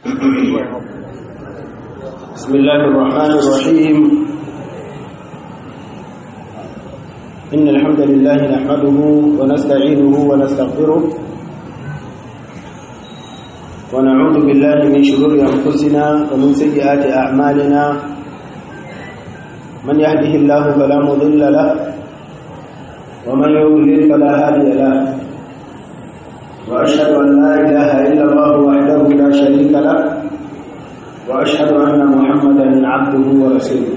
بسم الله الرحمن الرحيم إن الحمد لله نحمده ونستعينه ونستغفره ونعوذ بالله من شرور أنفسنا ومن سيئات أعمالنا من يهده الله فلا مضل له ومن يضلل فلا هادي له وأشهد أن لا إله إلا الله وحده لا شريك له وأشهد أن محمدا عبده ورسوله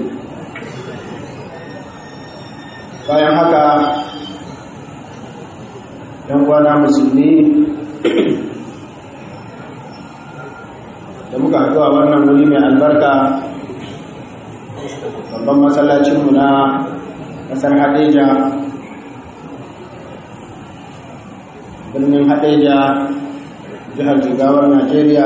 bayan haka ‘yan kwana musulmi da muka haɗu a wannan wuri mai albarka babban masallacinmu na ƙasar hadeja birnin hadeja jihar jigawar najeriya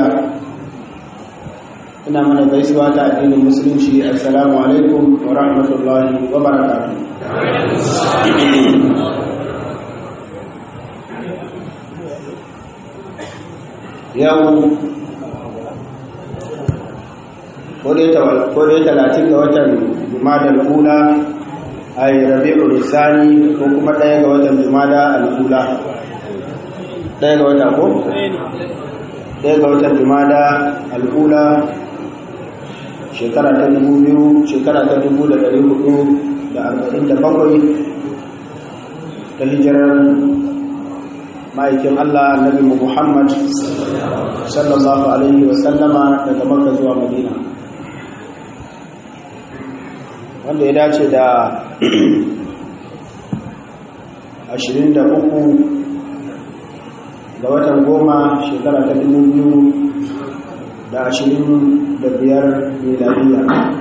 ina mana gaisuwa ta addinin musulunci assalamu alaikum wa rahmatullahi wa barakatuh yau kodai talatin ga watan jumadar kula a yi rabi'u risani ko kuma ɗaya ga watan jumada al'ula ɗaya ga wata ko? ɗaya ga watan jumada al'ula shekara ta dubu biyu shekara ta dubu da ɗari hudu da arba'in da bakwai ta hijirar ma'aikin Allah Nabi Muhammad sallallahu alaihi wasallama daga Makka zuwa Madina wanda ya dace da ashirin da uku ga watan goma shekara ta dubu biyu da ashirin da biyar miladiya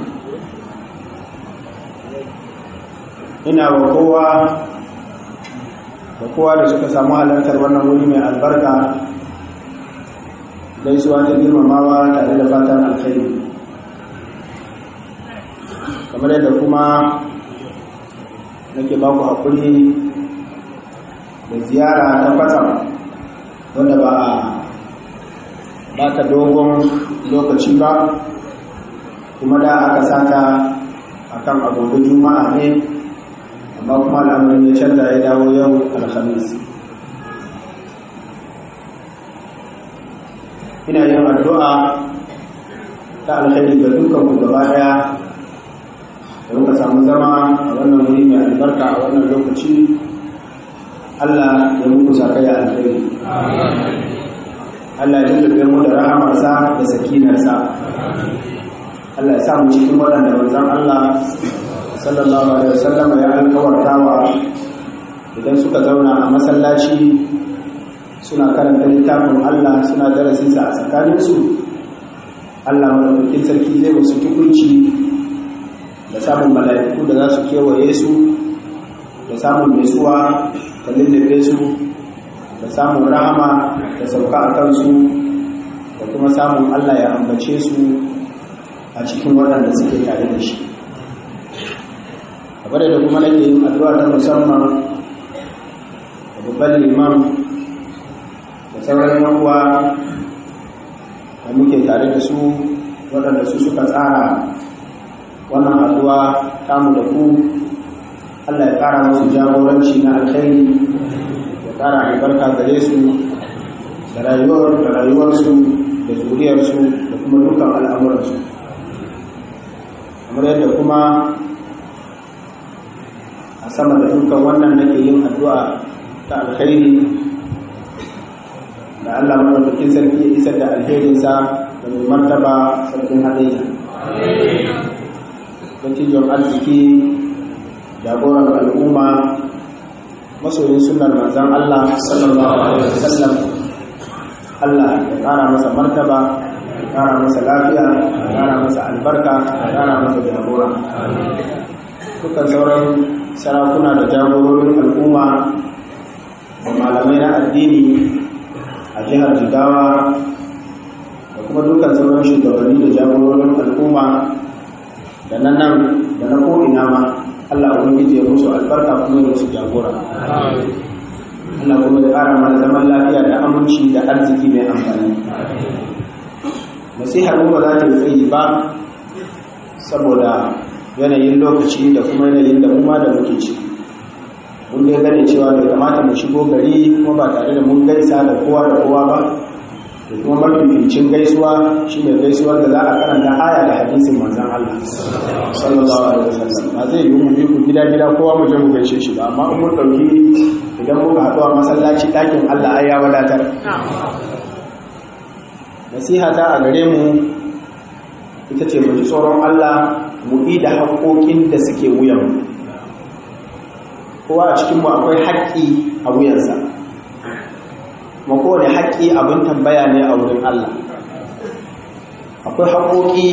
ina wa kowa da kowa da suka samu halartar wannan wuri mai albarka gaisuwa ta girmamawa tare da fatan alkhairi kamar yadda kuma nake baku haƙuri da ziyara ta kwatsam wanda ba a ba ta dogon lokaci ba kuma da aka sata akan agogo juma'a ne amma kuma al'amarin ya canza ya dawo yau alhamis ina yin addu'a ta alkhairi ga dukkan ku gaba daya da muka samu zama a wannan wuri mai albarka a wannan lokaci Allah ya muku sakaya alkhairi Allah ya lullube mu da rahamarsa da sakinarsa Allah ya sa mu cikin waɗanda manzon Allah sallallahu alaihi wasallam ya alkawartawa idan suka zauna a masallaci suna karanta littafin Allah suna darasinsa a tsakaninsu Allah madaukakin sarki zai musu tukunci da samun mala'iku da za su kewaye su da samun nutsuwa da lullube su da samun rahama da sauka a kansu da kuma samun Allah ya ambace su a cikin waɗanda suke tare da shi kamar da kuma nake yin addu'a ta musamman da babban liman da sauran yankuwa da muke tare da su waɗanda su suka tsara wannan addu'a tamu da ku Allah ya ƙara musu jagoranci na alkhairi ya ƙara albarka gare su da rayuwar da rayuwarsu da zuriyarsu da kuma dukkan al'amuransu kamar yadda kuma a sama da dukkan wannan nake yin addu'a ta alkhairi da Allah madaukakin sarki ya isar da alherinsa da mai martaba sarkin hadayya dattijon arziki jagoran al'umma masoyin sunar manzan Allah sallallahu alaihi wasallam Allah ya ƙara masa martaba ya ƙara masa lafiya ya ƙara masa albarka ya ƙara masa jagora dukkan sauran sarakuna da jagororin al'umma da malamai na addini a jihar jigawa da kuma dukkan sauran shugabanni da jagororin al'umma da na nan da na ko'ina ma Allah ubangiji ya musu albarka kuma ya musu jagora Allah kuma ya ƙara mana zaman lafiya da aminci da arziki mai amfani nasihar mu ba za ta yi tsayi ba saboda yanayin lokaci da kuma yanayin da ma da muke ci mun dai gane cewa bai kamata mu shigo gari kuma ba tare da mun gaisa da kowa da kowa ba da kuma mafificin gaisuwa shine gaisuwar da za a karanta aya da hadisin manzon Allah sallallahu alaihi wasallam ba zai yi mu bi ku gida gida kowa mu je mu gaishe shi ba amma in mun dauki idan muka haɗu a masallaci ɗakin Allah ai ya wadatar nasiha ta a gare mu ita ce mu ji tsoron Allah mu yi da haƙoƙin da suke wuyan kowa a cikinmu akwai haƙƙi a wuyansa kuma kowane haƙƙi abin tambaya ne a wurin Allah akwai haƙoƙi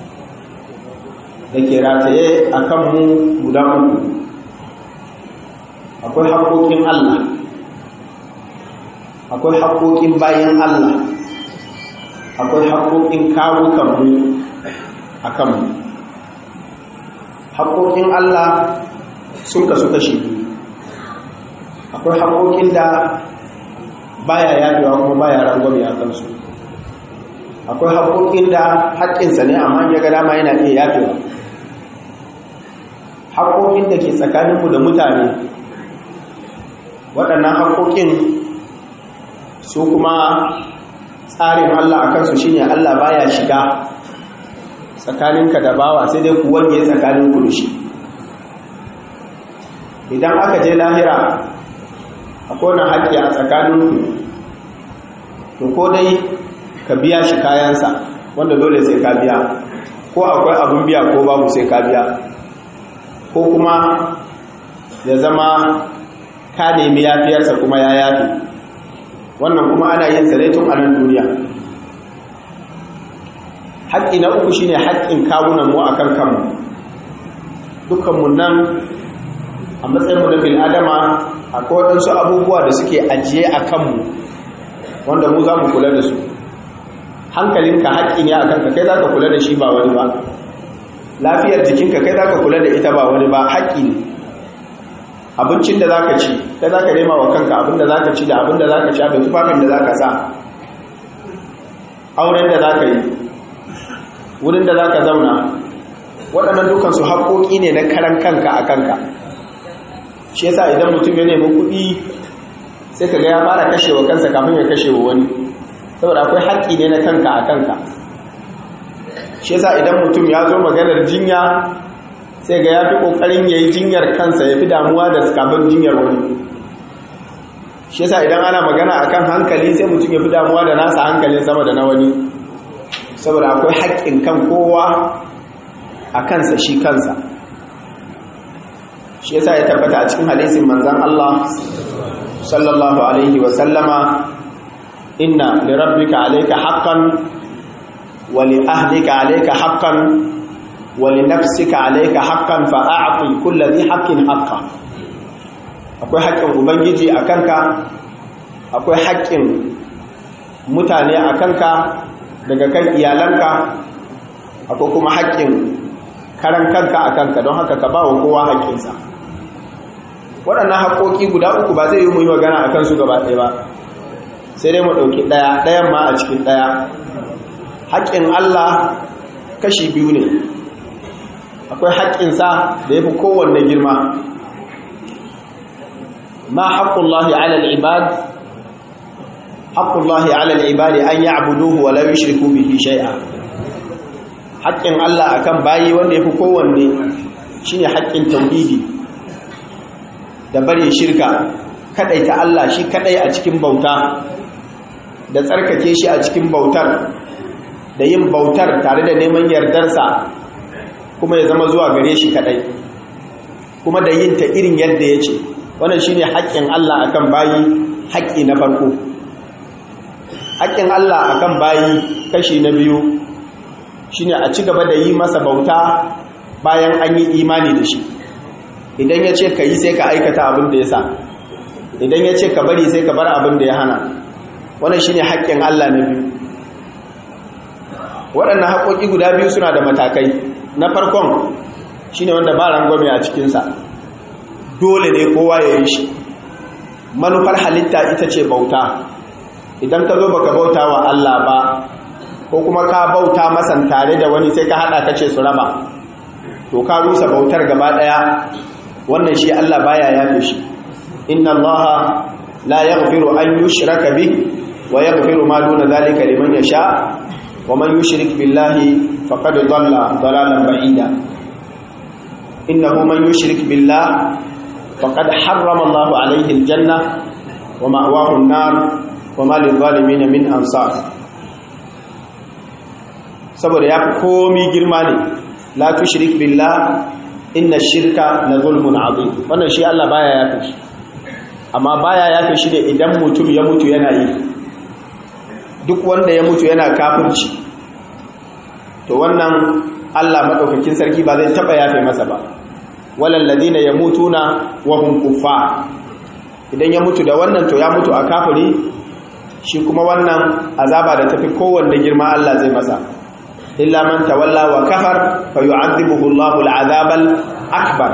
da ke rataye a kanmu guda uku akwai haƙoƙin Allah akwai haƙoƙin bayan Allah akwai haƙoƙin kawukanmu a kanmu haƙoƙin Allah sun kasu kashi akwai haƙoƙin da baya yadewa kuma baya rangwame a kansu akwai haƙoƙin da haƙƙinsa ne amma ya ga dama yana iya yafewa haƙoƙin da ke tsakaninmu da mutane waɗannan haƙoƙin su kuma tsarin Allah a kansu shine Allah baya shiga tsakaninka da bawa sai dai ku wange tsakaninku da shi idan aka je lahira akwai wani haƙƙi a tsakaninku to ko dai ka biya shi kayansa wanda dole sai ka biya ko akwai abin biya ko babu sai ka biya ko kuma ya zama ka nemi yafiyarsa kuma ya yafi wannan kuma ana yin sa tun a nan duniya haƙƙi na uku shine haƙƙin kawunan mu akan kanmu dukkanmu nan a matsayinmu na bil'adama akwai waɗansu abubuwa da suke ajiye a kanmu wanda mu za mu kula da su hankalinka haƙƙi ne a kanka kai za ka kula da shi ba wani ba lafiyar jikinka kai za ka kula da ita ba wani ba haƙƙi ne abincin da za ka ci kai za ka nema wa kanka abin da za ka ci da abin da za ka sha da tufafin da za ka sa auren da za ka yi wurin da za ka zauna waɗannan dukansu haƙoƙi ne na karan kanka a kanka shi yasa idan mutum ya nemi kuɗi sai ka ga ya fara kashewa kansa kafin ya kashewa wani saboda akwai haƙƙi ne na kanka a kanka shi yasa idan mutum ya zo maganar jinya sai ga ya fi ƙoƙarin ya yi jinyar kansa ya fi damuwa da kafin jinyar wani shi yasa idan ana magana akan hankali sai mutum ya fi damuwa da nasa hankalin sama da na wani saboda akwai haƙƙin kan kowa a kansa shi kansa shi yasa ya tabbata a cikin hadisin manzan Allah sallallahu alaihi wa sallama inna li rabbika alayka haqqan wa li ahlika alayka haqqan wa li nafsika alayka haqqan fa a'ti kulli dhi haqqin haqqa akwai haƙƙin ubangiji a kanka akwai haƙƙin mutane a kanka daga kan iyalanka akwai kuma haƙƙin karan kanka a kanka don haka ka ba wa kowa haƙƙinsa waɗannan haƙoƙi guda uku ba zai yi mu yi magana a kansu gaba ɗaya ba sai dai mu ɗauki ɗaya ɗayan ma a cikin ɗaya haƙƙin Allah kashi biyu ne akwai haƙƙinsa da ya fi kowanne girma ma haƙƙullahi alal ibad haƙƙullahi alal ibadi an yi abuduhu wa lam yushriku bihi shay'a haƙƙin Allah akan bayi wanda yafi kowanne shine haƙƙin tauhidi da bari shirka kadai ta Allah shi kadai a cikin bauta da tsarkake shi a cikin bautar da yin bautar tare da neman yardarsa kuma ya zama zuwa gare shi kadai kuma da yin ta irin yadda ya ce wannan shine haƙƙin Allah akan bayi haƙƙi na farko haƙƙin Allah akan bayi kashi na biyu shine a ci gaba da yi masa bauta bayan an yi imani da shi idan ya ce ka yi sai ka aikata abin da ya sa idan ya ce ka bari sai ka bar abin da ya hana wannan shine haƙƙin Allah na biyu waɗannan haƙoƙi guda biyu suna da matakai na farkon shine wanda ba rangwame a cikinsa dole ne kowa ya yi shi manufar halitta ita ce bauta idan ka zo baka bauta wa Allah ba ko kuma ka bauta masan tare da wani sai ka hada kace su raba to ka rusa bautar gaba daya wannan shi Allah baya yafe shi inna allaha la yaghfiru an yushraka bih wa yaghfiru ma duna dhalika liman yasha wa man yushrik billahi faqad dhalla dhalalan ba'ida innahu man yushrik billah faqad harrama Allahu alayhi aljanna wa ma'wahu an-nar wa ma lil-zalimin min ansar saboda ya komi girma ne la tushrik billah inna shirka la zulmun azim wannan shi Allah baya yafe shi amma baya yafe shi ne idan mutum ya mutu yana yi duk wanda ya mutu yana kafirci to wannan Allah madaukakin sarki ba zai taba yafe masa ba walal ladina yamutuna wa hum kuffar idan ya mutu da wannan to ya mutu a kafiri shi kuma wannan azaba da tafi kowanne girma Allah zai masa illa man tawalla wa kafar fa yu'adhibuhu Allahu al'azabal akbar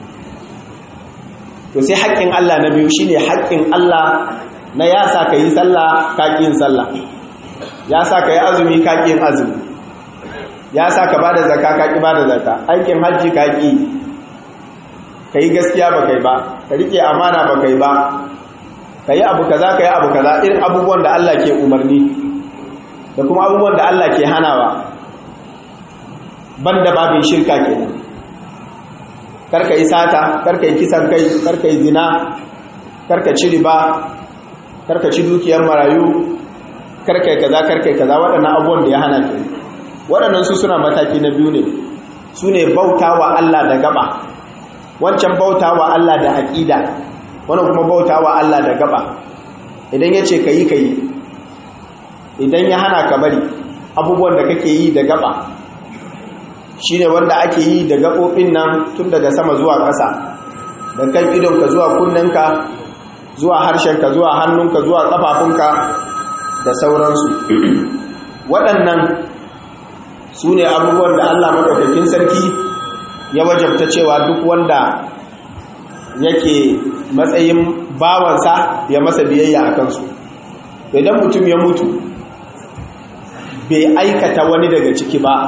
to sai haƙƙin Allah na biyu shine haƙƙin Allah na ya sa ka yi sallah ka yin sallah ya sa ka yi azumi ka yin azumi ya sa ka bada zakka ka ki bada zakka aikin hajji ka ki ka yi gaskiya ba kai ba ka rike amana ba kai ba ka yi abu kaza ka yi abu kaza irin abubuwan da Allah ke umarni da kuma abubuwan da Allah ke hanawa banda babin shirka kenan karka yi sata karka yi kisan kai karka yi zina karka ci riba karka ci dukiyar marayu karka yi kaza karka yi kaza waɗannan abubuwan da ya hana ke waɗannan su suna mataki na biyu ne su ne bauta wa Allah da gaba wancan bauta wa Allah da aƙida wannan kuma bauta wa Allah da gaba idan ya ce ka yi ka yi idan ya hana ka bari abubuwan da kake yi da gaba shi ne wanda ake yi da gaɓoɓin nan tun daga sama zuwa ƙasa da kan idonka zuwa kunninka zuwa harshenka zuwa hannunka zuwa ƙafafunka da sauransu waɗannan su ne abubuwan da allah maɗaukakin sarki ya wajabta cewa duk wanda yake matsayin bawansa ya masa biyayya a kansu idan mutum ya mutu bai aikata wani daga ciki ba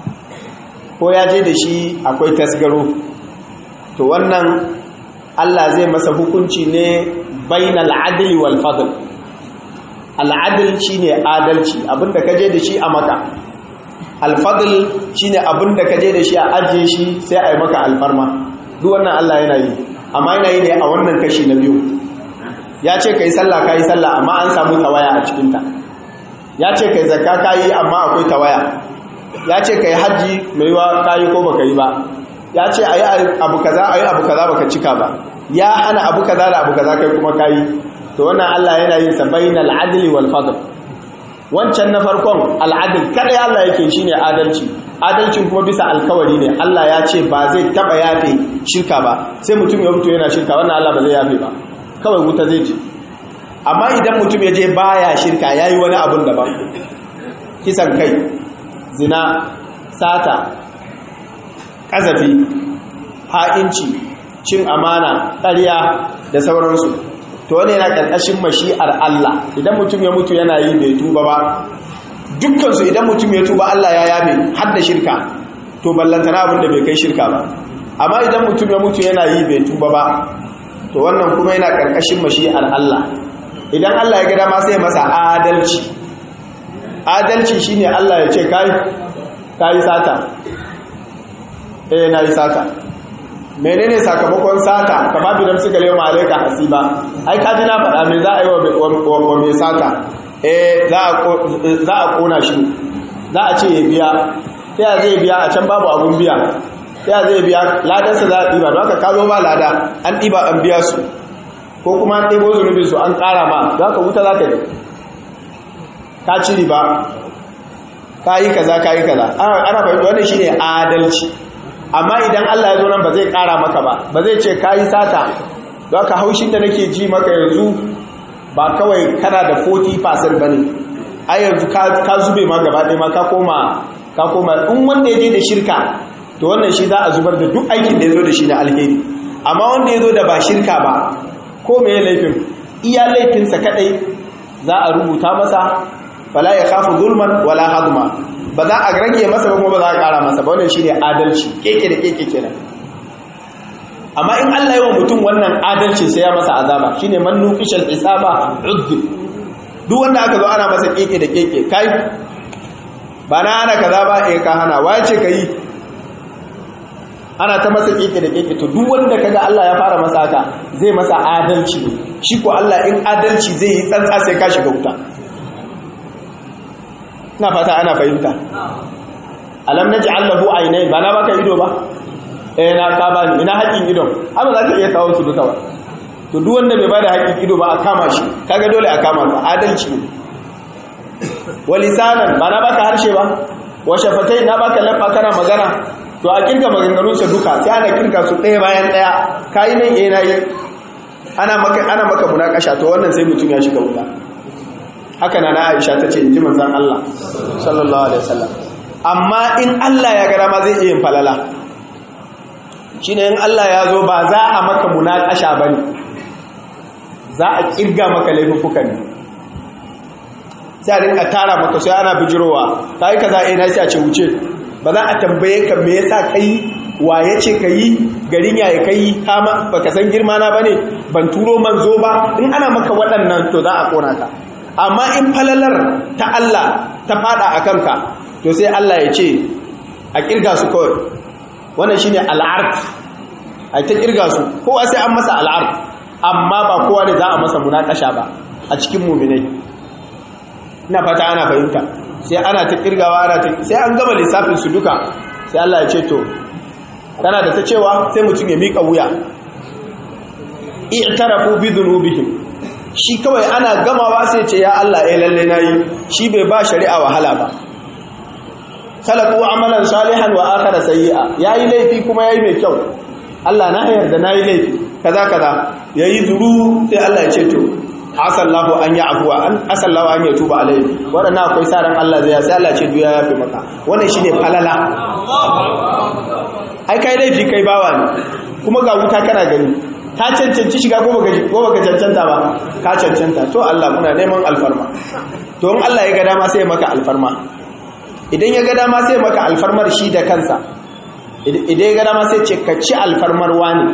ko ya je da shi akwai tasgaro to wannan Allah zai masa hukunci ne bainal adli wal fadl al adl shine adalci abinda ka je da shi a maka al fadl shine abinda ka je da shi a ajiye shi sai a yi maka alfarma duk wannan Allah yana yi amma yana yi ne a wannan kashi na biyu ya ce kai sallah kai sallah amma an samu tawaya a cikin ta ya ce kai zakka kai amma akwai tawaya ya ce ka yi hajji mai wa kayi ko baka yi ba ya ce a yi abu kaza a yi abu kaza baka cika ba ya hana abu kaza da abu kaza kai kuma kayi to wannan Allah yana yin sa bainal adli wal fadl wancan na farkon al'adil kada Allah yake shine adalci adalcin kuma bisa alkawari ne Allah ya ce ba zai taba yafe shirka ba sai mutum ya mutu yana shirka wannan Allah ba zai yafe ba kawai wuta zai ji amma idan mutum ya je baya shirka yayi wani abun daban kisan kai zina sata ƙazafi ha'inci cin amana ƙarya da sauransu to wani yana ƙarƙashin mashi'ar Allah idan mutum ya mutu yana yi bai tuba ba dukkansu idan mutum ya tuba Allah ya yabe har da shirka to ballantana abin da bai kai shirka ba amma idan mutum ya mutu yana yi bai tuba ba to wannan kuma yana ƙarƙashin mashi'ar Allah idan Allah ya gada ma sai masa adalci adalci shine Allah ya ce kai kai sata eh na yi sata menene sakamakon sata kama bidan suka lewa malaika hasiba ai kaji na faɗa me za a yi wa mai sata eh za a kona shi za a ce ya biya sai zai biya a can babu abun biya sai zai biya ladarsa za a ɗiba don haka kazo ba lada an ɗiba an biya su ko kuma an ɗibo zunubin su an ƙara ma za ka wuta za ka yi ka ci riba ka yi kaza ka yi kaza ana fahimta wannan shine adalci amma idan Allah ya zo nan ba zai kara maka ba ba zai ce ka yi sata don ka haushin da nake ji maka yanzu ba kawai kana da 40% ba ne a yanzu ka zube ma gaba ɗaya ma ka koma ka koma in wanda ya je da shirka to wannan shi za a zubar da duk aikin da ya zo da shi na alheri amma wanda ya zo da ba shirka ba ko me laifin iya laifinsa kadai za a rubuta masa fala ya khafu zulman wala hadma ba za a rage masa ba kuma ba za a kara masa ba wannan shine adalci keke da keke kenan amma in Allah ya wa mutum wannan adalci sai ya masa azaba shine man nuqishal hisaba udhib duk wanda aka zo ana masa keke da keke kai ba na ana kaza ba eh ka hana wace kai ana ta masa keke da keke to duk wanda kaga Allah ya fara masa haka zai masa adalci shi ko Allah in adalci zai yi tsantsa sai ka shiga wuta ina fata ana fahimta alam naj'al lahu aynayn ba na baka ido ba eh na ka bani ina haƙin idon amma za ka iya kawo su duka ba to duk wanda bai bada haƙin ido ba a kama shi kaga dole a kama ka adalci ne walisanan ba na baka harshe ba wa shafatai na baka labba kana magana to a kirga maganganunsa duka sai ana kirga su ɗaya bayan ɗaya kayi nan eh na yi ana maka ana maka munakasha to wannan sai mutum ya shiga wuta haka na Aisha ta ce inji manzon Allah sallallahu alaihi wasallam amma in Allah ya ga ma zai iya yin falala shine in Allah ya zo ba za a maka munakasha bane za a kirga maka laifukan ne sai a rinka tara maka sai ana bijirowa kai kaza eh na sai a ce wuce ba za a tambaye ka me yasa kai wa yace kai garin yaya kai kama baka san girma na bane ban turo manzo ba in ana maka waɗannan to za a kona ka amma in falalar ta Allah ta fada a kanka to sai Allah ya ce a kirga su kawai wannan shine al'ard a ta kirga su kowa sai an masa al'ard amma ba kowa ne za a masa munakasha ba a cikin mu'minai ina fata ana fahimta sai ana ta kirgawa ana ta sai an gama lissafin su duka sai Allah ya ce to kana da ta cewa sai mutum ya mika wuya i'tarafu bi dhunubihim shi kawai ana gamawa sai ce ya Allah eh lalle nayi shi bai ba shari'a wahala ba khalaqu amalan salihan wa akhara sayyi'a yayi laifi kuma yayi mai kyau Allah na yarda nayi laifi kaza kaza yayi zuru sai Allah ya ce to asallahu an ya afuwa an asallahu an ya tuba alai wadannan akwai sa ran Allah zai sai Allah ce duya ya fi maka wannan shine falala ai kai laifi kai bawa ne kuma ga wuta kana gani ka cancanci shiga ko baka ko baka cancanta ba ka cancanta to Allah muna neman alfarma to in Allah ya ga dama sai ya maka alfarma idan ya ga dama sai ya maka alfarmar shi da kansa idan ya ga dama sai ce ka ci alfarmar wani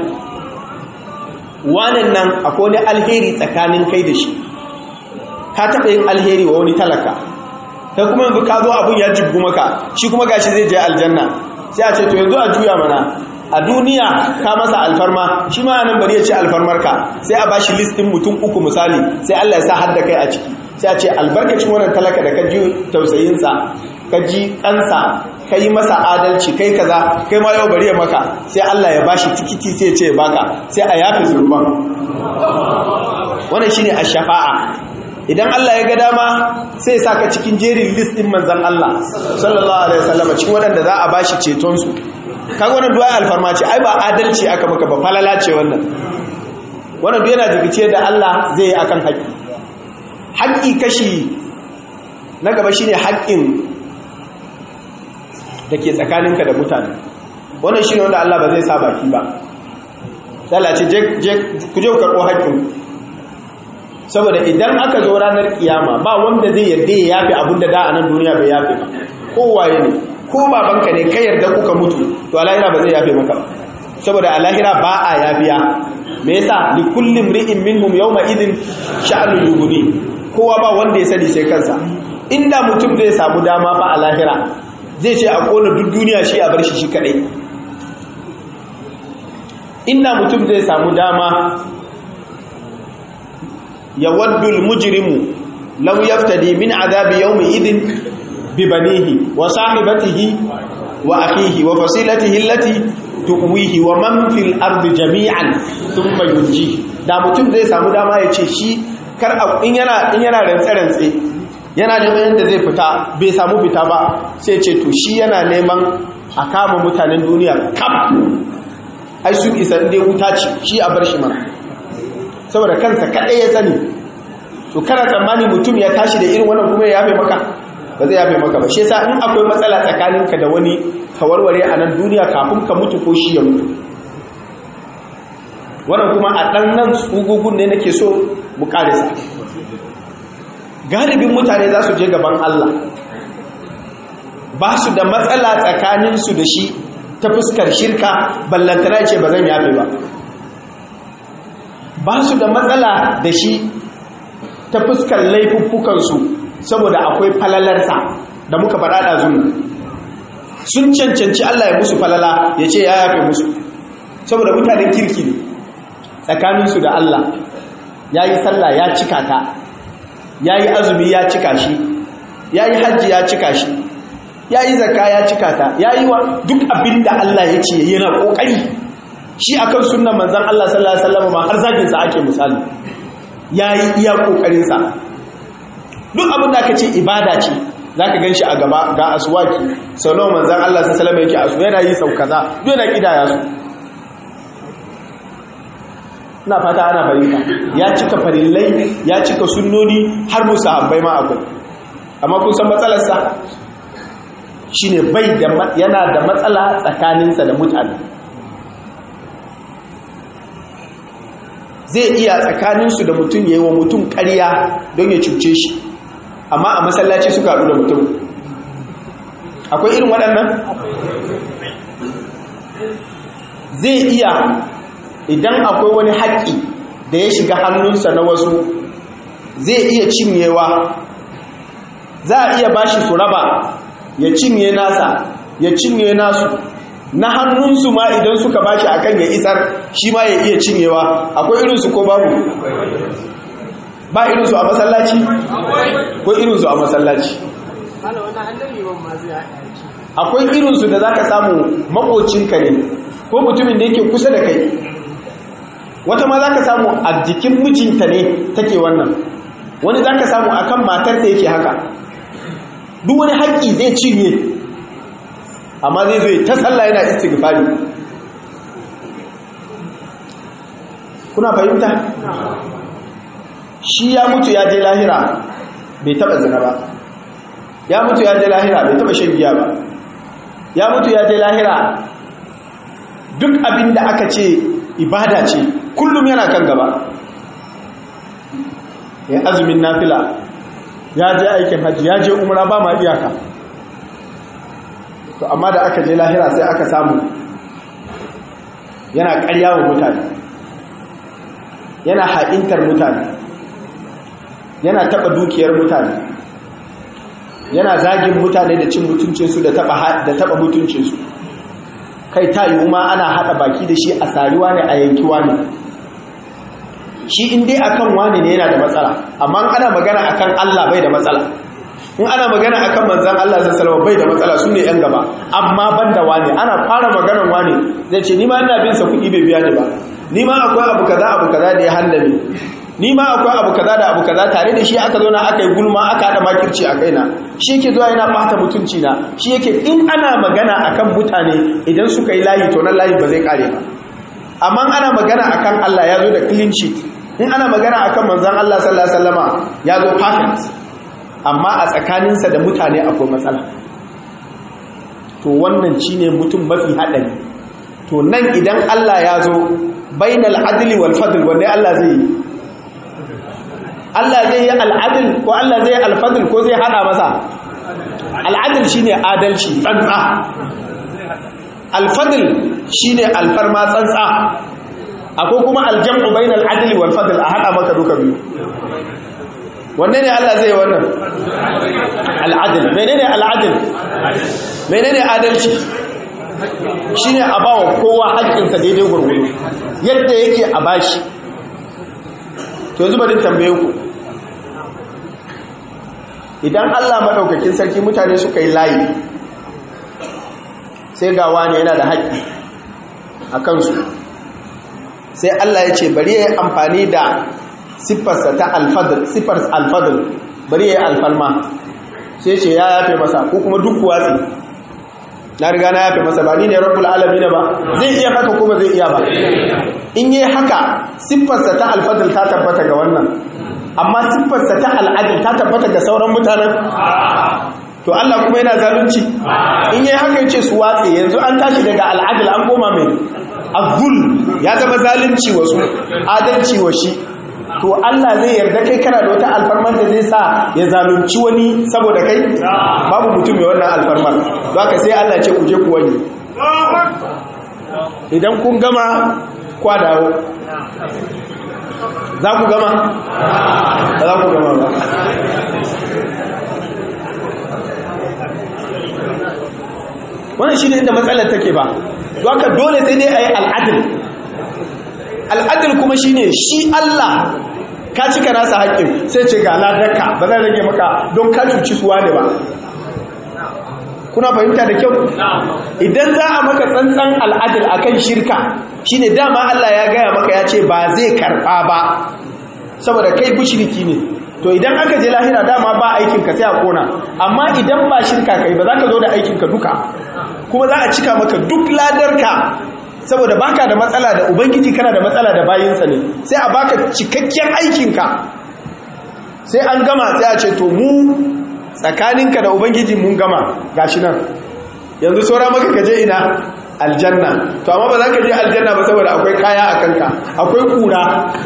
wanan nan akwai wani alheri tsakanin kai da shi ka taɓa yin alheri wa wani talaka ta kuma yanzu ka zo abin ya jibgu maka shi kuma gashi zai je aljanna sai a ce to yanzu a juya mana a duniya ka masa alfarma shi ma nan bari ya ce alfarmar ka sai a bashi listin mutum uku misali sai Allah ya sa har da kai a ciki sai a ce albarkacin wannan talaka da ka ji tausayinsa ka ji kansa ka yi masa adalci kai kaza kai ma yau bari ya maka sai Allah ya bashi tikiti sai ya ce baka sai a yafe zurban wannan shine ash-shafa'a idan Allah ya ga dama sai ya saka cikin jerin list din manzon Allah sallallahu alaihi wasallam cikin wadanda za a bashi ceton su kaga wannan du'a alfarma ce ai ba adalci aka maka ba falala ce wannan wannan duk yana jigice da Allah zai yi akan haƙi haƙi kashi na gaba shine haƙin da ke tsakaninka da mutane wannan shi ne wanda Allah ba zai sa baki ba ce ku je ku karɓo haƙƙin saboda idan aka zo ranar kiyama ba wanda zai yarda ya yafi abin da da a nan duniya bai yafi ba kowaye ne ko babanka ne kai yarda kuka mutu to alahira ba zai yafe maka ba saboda alahira ba a yafiya me yasa li kullum ri'in minhum yawma idin sha'anul yughni kowa ba wanda ya sani sai kansa inda mutum zai samu dama fa a lahira zai ce a kona duk duniya shi a bar shi shi kadai inda mutum zai samu dama ya waddul mujrimu law yaftadi min azabi yawmi idin bi banihi wa sahibatihi wa akhihi wa fasilatihi allati tuwihi wa man fil ardi jami'an thumma yunji da mutum zai samu dama ya ce shi kar in yana in yana rantsa rantsa yana neman yadda zai fita bai samu fita ba sai ce to shi yana neman a kama mutanen duniya kaf ai su isa inda wuta ce shi a bar shi mana saboda kansa kaɗai ya sani to kana tsammani mutum ya tashi da irin wannan kuma ya yafe maka ba zai yafe maka ba shi yasa in akwai matsala tsakaninka da wani ka warware a nan duniya kafin ka mutu ko shi ya mutu wannan kuma a ɗan nan tsugugun ne nake so mu ƙarisa galibin mutane za su je gaban Allah ba su da matsala tsakaninsu da shi ta fuskar shirka ballantana ce ba zan yafe ba ba su da matsala da shi ta fuskar laifuffukansu saboda akwai falalarsa da muka faɗa da zunu sun cancanci Allah ya musu falala ya ce ya yafe musu saboda mutanen kirki ne tsakaninsu da Allah ya yi sallah ya cika ta ya yi azumi ya cika shi ya yi hajji ya cika shi ya yi zaka ya cika ta ya yi wa duk abin da Allah ya ce yana ƙoƙari shi akan sunan manzan Allah sallallahu Alaihi wasallam ma har zaginsa ake misali ya yi iya ƙoƙarinsa duk abin da aka ce ibada ce za ka gan shi a gaba ga asuwaki sau nawa manzan Allah sallallahu Alaihi wasallam yake asu yana yi sau kaza duk yana ƙidaya su ina fata ana bayyana ya cika farillai ya cika sunnoni har musu habbai ma akwai amma kun san matsalarsa shine bai da yana da matsala tsakaninsa da mutane zai iya tsakaninsu da mutum ya yi wa mutum ƙarya don ya cuce shi amma a masallaci suka haɗu da mutum akwai irin waɗannan zai iya idan akwai wani haƙƙi da ya shiga hannunsa na wasu zai iya cinyewa za a iya bashi su raba ya cinye nasa ya cinye nasu na hannunsu ma idan suka bashi akan ya isar shi ma ya iya cinyewa akwai irinsu ko babu ba irinsu a masallaci ko irinsu a masallaci akwai irinsu da za ka samu makocinka ne ko mutumin da yake kusa da kai wata ma za ka samu a jikin mijinta ne take wannan wani za ka samu a kan matarsa yake haka duk wani haƙƙi zai cinye amma zai zai ta sallah yana istighfari kuna fahimta shi ya mutu ya je lahira bai taba zina ba ya mutu ya je lahira bai taba shan giya ba ya mutu ya je lahira duk abin da aka ce ibada ce kullum yana kan gaba ya azumin nafila ya je aikin hajji ya je umra ba ma iyaka to amma da aka je lahira sai aka samu yana karya wa mutane yana haɗintar mutane yana taɓa dukiyar mutane yana zagin mutane da cin mutuncinsu da taɓa mutuncinsu kai ta yi ma ana haɗa baki da shi a sariwa ne a yankiwa ne shi in dai akan wani ne yana da matsala amma ana magana akan Allah bai da matsala in ana magana akan manzan Allah sallallahu bai da matsala su ne yan gaba amma banda wani ana fara maganar wani zai ce ni ma ina bin sa kuɗi bai biya ni ba ni ma akwai abu kaza abu kaza da ya hallame ni ma akwai abu kaza da abu kaza tare da shi aka zo na aka yi gulma aka haɗa makirci a kaina shi yake zuwa yana ɓata mutunci na shi yake in ana magana akan mutane idan suka yi layi to nan layi ba zai kare ba amma ana magana akan Allah ya zo da clean sheet in ana magana akan manzon Allah sallallahu alaihi wasallama ya zo perfect amma a tsakaninsa da mutane akwai matsala to wannan shine mutum mafi haɗari to nan idan Allah ya zo bainal adli wal fadl wanda Allah zai yi Allah zai yi al'adil ko Allah zai yi alfadil ko zai hada masa al'adil shine adalci tsantsa alfadil shine alfarma tsantsa akwai kuma aljam'u bainal adli wal fadl a hada maka duka biyu wanne ne Allah zai wannan al'adil menene al'adil menene adalci shine a bawa kowa haƙƙinsa daidai gurgudu yadda yake a bashi to yanzu bari tambaye ku idan Allah madaukakin sarki mutane suka yi layi sai ga wani yana da haƙƙi a kansu sai Allah ya ce bari ya yi amfani da siffarsa ta alfadl siffar alfadl bari ya yi alfalma sai ce ya yafe masa ko kuma duk watsi na riga na yafe masa ba ni ne rabbul alamin ba zai iya haka kuma zai iya ba in yi haka siffarsa ta alfadl ta tabbata ga wannan amma siffarsa ta al'adil ta tabbata ga sauran mutanen to Allah kuma yana zalunci in yi haka yace su watse yanzu an tashi daga al'adil an koma mai azul ya zama zalunci wasu adalci wa shi to Allah zai yarda kai kana da wata alfarmar da zai sa ya zalunci wani saboda kai babu mutum mai wannan alfarmar za ka sai Allah ce ku je ku wani idan kun gama kwa dawo za ku gama ba za ku gama ba wannan shi ne inda matsalar take ba don ka dole sai dai a yi al'adil al'adil kuma shi ne shi Allah ka cika nasa haƙƙin sai ce ga ladarka ba zai rage maka don ka cuci suwa ne ba kuna fahimta da kyau idan za a maka tsantsan al'adil akan shirka shine dama Allah ya gaya maka ya ce ba zai karɓa ba saboda kai mushriki ne to idan aka je lahira dama ba aikin ka sai a kona amma idan ba shirka kai ba za ka zo da aikin ka duka kuma za a cika maka duk ladarka saboda baka da matsala da ubangiji kana da matsala da bayinsa ne sai a baka cikakken aikinka sai an gama sai a ce to mu tsakaninka da ubangiji mun gama gashi nan yanzu saura maka kaje ina aljanna to amma ba za ka je aljanna ba saboda akwai kaya a kanka akwai kura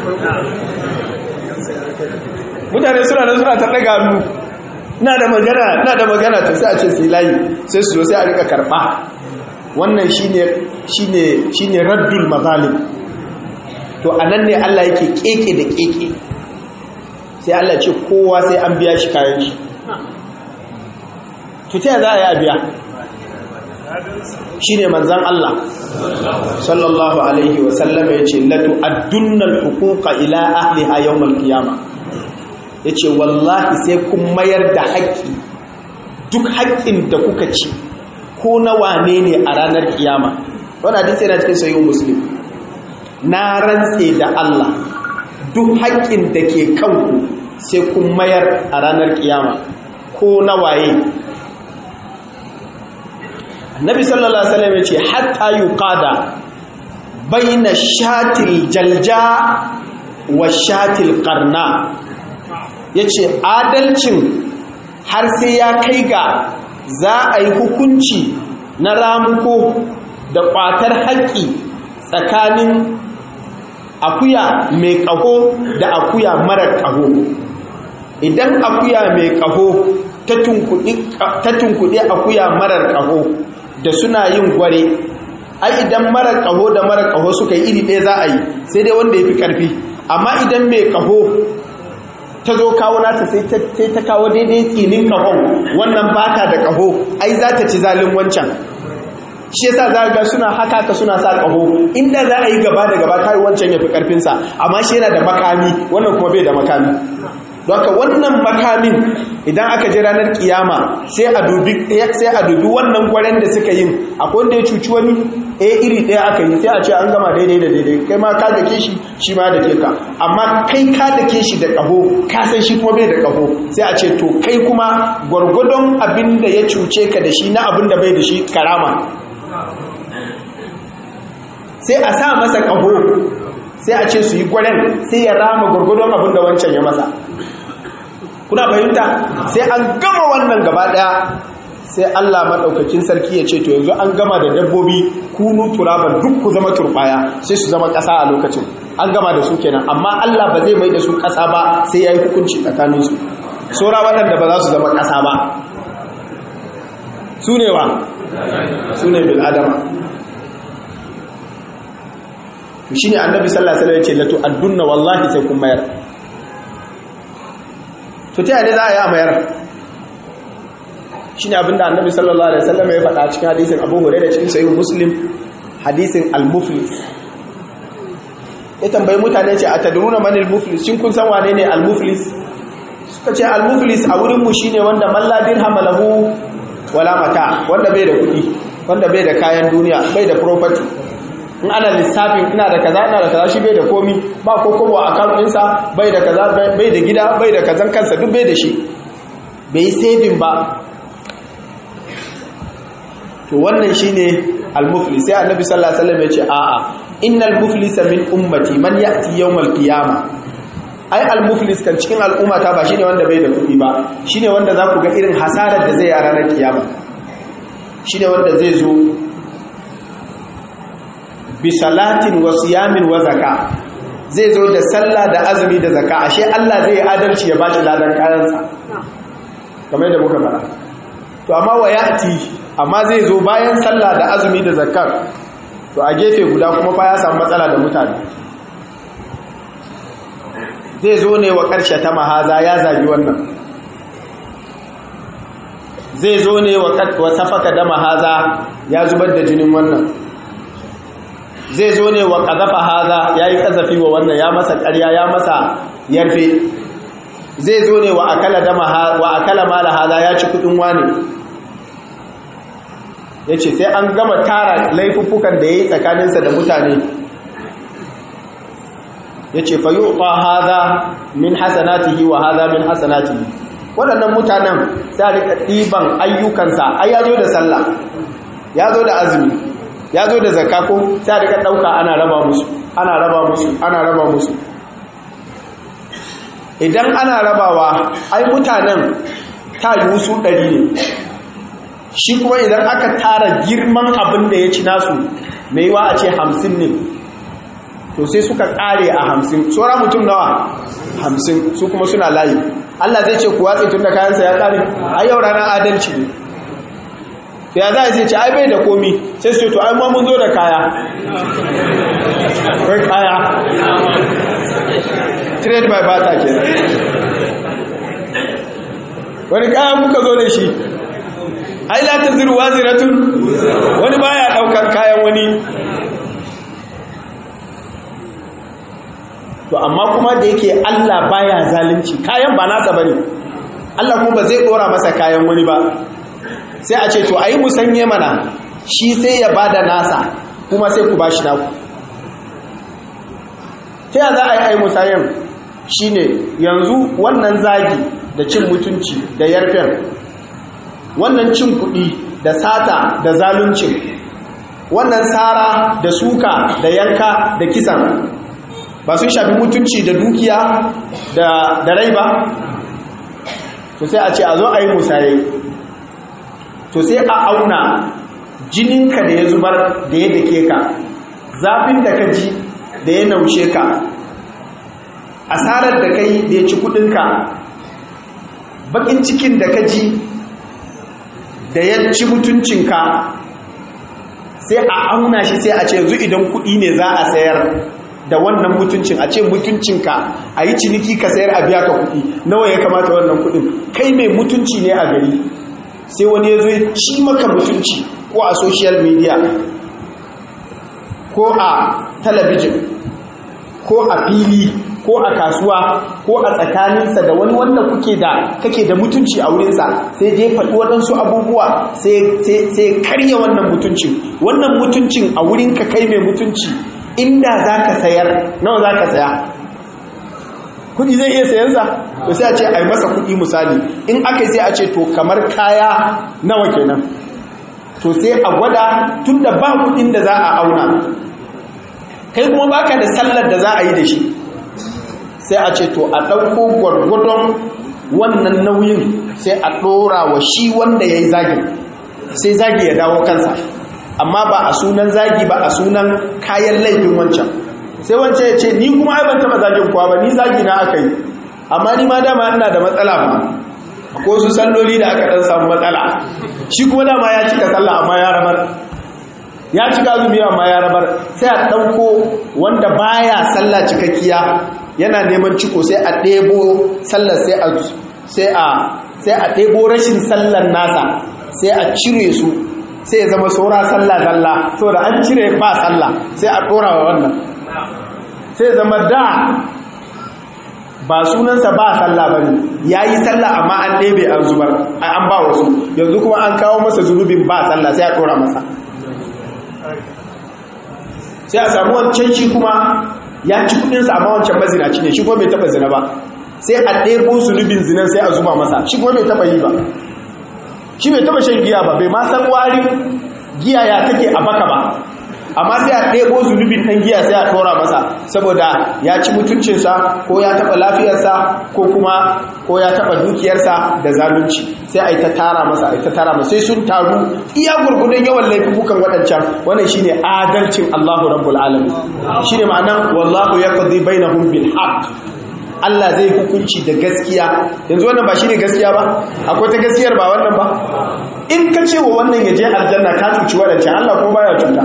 mutane suna nan suna ta daga hannu na da magana na da magana to sai a ce sai layi sai su zo sai a rika karba wannan shine shine shine raddul mazalim to anan ne Allah yake keke da keke sai Allah ce kowa sai an biya shi kayan shi to ta za a yi a biya shine manzon Allah sallallahu alaihi wa sallam yace latu addunnal huquqa ila ahliha yawmal qiyamah yace wallahi sai kun mayar da haƙƙi duk haƙƙin da kuka ci ko na wane ne a ranar kiyama wannan hadisi yana cikin sahih muslim na rantse da Allah duk haƙƙin da ke kanku sai kun mayar a ranar kiyama ko na waye annabi sallallahu alaihi wasallam yace hatta yuqada baina shatil jalja wa shatil qarna yace adalcin har sai ya kai ga za a yi hukunci na ramuko da kwatar haƙƙi tsakanin akuya mai ƙaho da akuya mara ƙaho idan akuya mai ƙaho ta tunkuɗe akuya marar ƙaho da suna yin gware ai idan marar ƙaho da marar ƙaho suka yi iri ɗaya za a yi sai dai wanda ya fi ƙarfi amma idan mai ƙaho ta zo kawo nata sai ta kawo daidai tsinin ƙahon wannan bata da ƙaho ai za ta ci zalin wancan shi yasa za ga suna haka ka suna sa ƙaho inda za a yi gaba da gaba kai wancan ya fi ƙarfinsa amma shi yana da makami wannan kuma bai da makami Doka wannan makamin idan aka je ranar kiyama sai a dubi sai a dubi wannan gwaren da suka yin akwai wanda ya cuci wani eh iri ɗaya aka yi sai a ce an gama daidai da daidai kai ma ka dake shi shi ma da ke ka amma kai ka dake shi da ƙaho ka san shi kuma bai da ƙaho sai a ce to kai kuma gwargwadon abin da ya cuce ka da shi na abin da bai da shi karama sai a sa masa ƙaho sai a ce su yi gwaren sai ya rama gwargwadon abin da wancan ya masa kuna fahimta sai an gama wannan gaba daya sai Allah madaukakin sarki ya ce to yanzu an gama da dabbobi kunu turaban duk ku zama turbaya sai su zama kasa a lokacin an gama da su kenan amma Allah ba zai mai da su kasa ba sai yayi hukunci tsakanin su sora waɗanda ba za su zama kasa ba su ne wa su ne bil adama to shine annabi sallallahu alaihi wasallam ya ce latu addunna wallahi sai kun mayar to ta yane za a yi a mayar shi ne abinda annabi sallallahu alaihi wasallam ya faɗa cikin hadisin abu hure da cikin sayi muslim hadisin al-muflis ya tambayi mutane ce a tadruna man al-muflis shin kun san wane ne al-muflis suka ce al-muflis a wurin mu shine wanda malla dirham lahu wala mata wanda bai da kuɗi wanda bai da kayan duniya bai da property in ana lissafin ina da kaza ina da kaza shi bai da komi ba ko kobo a account ɗinsa bai da kaza bai da gida bai da kazan kansa duk bai da shi bai yi saving ba to wannan shine al-muflis sai annabi sallallahu alaihi wasallam ya ce a'a innal muflisa min ummati man ya'ti yawmal qiyamah ai al-muflis kan cikin al'ummata ba shine wanda bai da kuɗi ba shine wanda za ku ga irin hasarar da zai yi a ranar kiyama shine wanda zai zo bi salatin wa siyamin wa zaka zai zo da sallah da azumi da zakka ashe Allah zai adalci ya bashi ladan kayansa kamar da muka fara to amma wa ya'ti amma zai zo bayan sallah da azumi da zakka to a gefe guda kuma fa ya samu matsala da mutane zai zo ne wa ƙarshe ta mahaza ya zagi wannan zai zo ne wa safaka da mahaza ya zubar da jinin wannan zai zo ne wa ƙazafa haza ya yi ƙazafi wa wannan ya masa ƙarya ya masa yarfe zai zo ne wa akala mala haza ya ci kudin wani ya ce sai an gama tara laifuffukan da ya yi tsakaninsa da mutane ya ce fa yi haza min hasanatihi wa haza min hasanatihi waɗannan mutanen sai a rika ɗiban ayyukansa ai ya zo da sallah ya zo da azumi ya zo da zakka ko sai a rika ɗauka ana raba musu ana raba musu ana raba musu idan ana rabawa ai mutanen ta yi su ɗari ne shi kuma idan aka tara girman abin da ya ci nasu mai yiwa a ce hamsin ne to sai suka ƙare a hamsin tsora mutum nawa hamsin su kuma suna layi Allah zai ce kuwa tun da kayansa ya ƙare a yau ranar adalci ne to ya za a ce ai bai da komi sai su ce to ai ma mun zo da kaya kai kaya trade by barter ke wani kaya muka zo da shi ai la ta ziru waziratun wani baya daukan kayan wani to amma kuma da yake Allah baya zalunci kayan ba nasa bane Allah kuma ba zai dora masa kayan wani ba sai a ce to ayi musanye mana shi sai ya bada nasa kuma sai ku bashi naku ta yaya za a yi ayi musayen shine yanzu wannan zagi da cin mutunci da yarfen wannan cin kuɗi da sata da zaluncin wannan tsara da suka da yanka da kisan ba sun shafi mutunci da dukiya da rai ba to sai a ce a zo a yi musaye to sai a auna jininka da ya zubar da ya dake ka zafin da ka ji da ya naushe ka asarar da kai da ya ci kudinka bakin cikin da ka ji da ya ci mutuncinka sai a auna shi sai a ce yanzu idan kudi ne za a sayar da wannan mutuncin a ce mutuncinka a yi ciniki ka sayar a biya ka kudi nawa ya kamata wannan kudin kai mai mutunci ne a gari sai wani ya zo ya ci maka mutunci ko a social media ko a talabijin ko a fili ko a kasuwa ko a tsakaninsa da wani wanda kuke da kake da mutunci a wurinsa sai je faɗi waɗansu abubuwa sai karya wannan mutuncin wannan mutuncin a wurinka kai mai mutunci inda za ka sayar nawa za ka saya kudi zai iya sayansa to sai a ce a yi masa kudi misali in aka yi sai a ce to kamar kaya nawa kenan to sai a gwada tun da ba kudin da za a auna kai kuma baka da sallar da za a yi da shi sai a ce to a ɗauko gwargwadon wannan nauyin sai a ɗora wa shi wanda ya yi zagin sai zagi ya dawo kansa amma ba a sunan zagi ba a sunan kayan laifin wancan sai wancan ya ce ni kuma ai ban taɓa zagin kuwa ba ni zagi na aka yi amma ni ma dama ina da matsala ba ko su salloli da aka ɗan samu matsala shi kuma dama ya cika sallah amma ya rabar ya cika azumi amma ya rabar sai a ɗauko wanda baya sallah cikakkiya yana neman ciko sai a ɗebo sallar sai a sai a sai a ɗebo rashin sallar nasa sai a cire su sai ya zama saura sallah zalla saboda an cire ba sallah sai a ɗora wa wannan sai zama da ba sunansa ba sallah ba ne ya yi sallah amma an ɗebe an zubar an ba wasu yanzu kuma an kawo masa zunubin ba sallah sai a ɗora masa sai a samu wancan shi kuma ya ci kudinsa amma wancan mazinaci ne shi kuma bai taba zina ba sai a ɗebo zunubin zinan sai a zuba masa shi kuma bai taba yi ba shi bai taba shan giya ba bai ma san wari giya ya take a baka ba amma sai a ɗebo zunubin ɗan giya sai a ɗora masa saboda ya ci mutuncinsa ko ya taɓa lafiyarsa ko kuma ko ya taɓa dukiyarsa da zalunci sai a yi ta tara masa a yi ta tara masa sai sun taru iya gurgudun yawan laifukan waɗancan wannan shine adalcin Allahu rabbul alamin shine ma'anan wallahu yaqdi bainahum bil haqq Allah zai hukunci da gaskiya yanzu wannan ba shi ne gaskiya ba akwai ta gaskiyar ba wannan ba in ka ce wa wannan ya je aljanna ka cuci waɗancan Allah ko baya cuta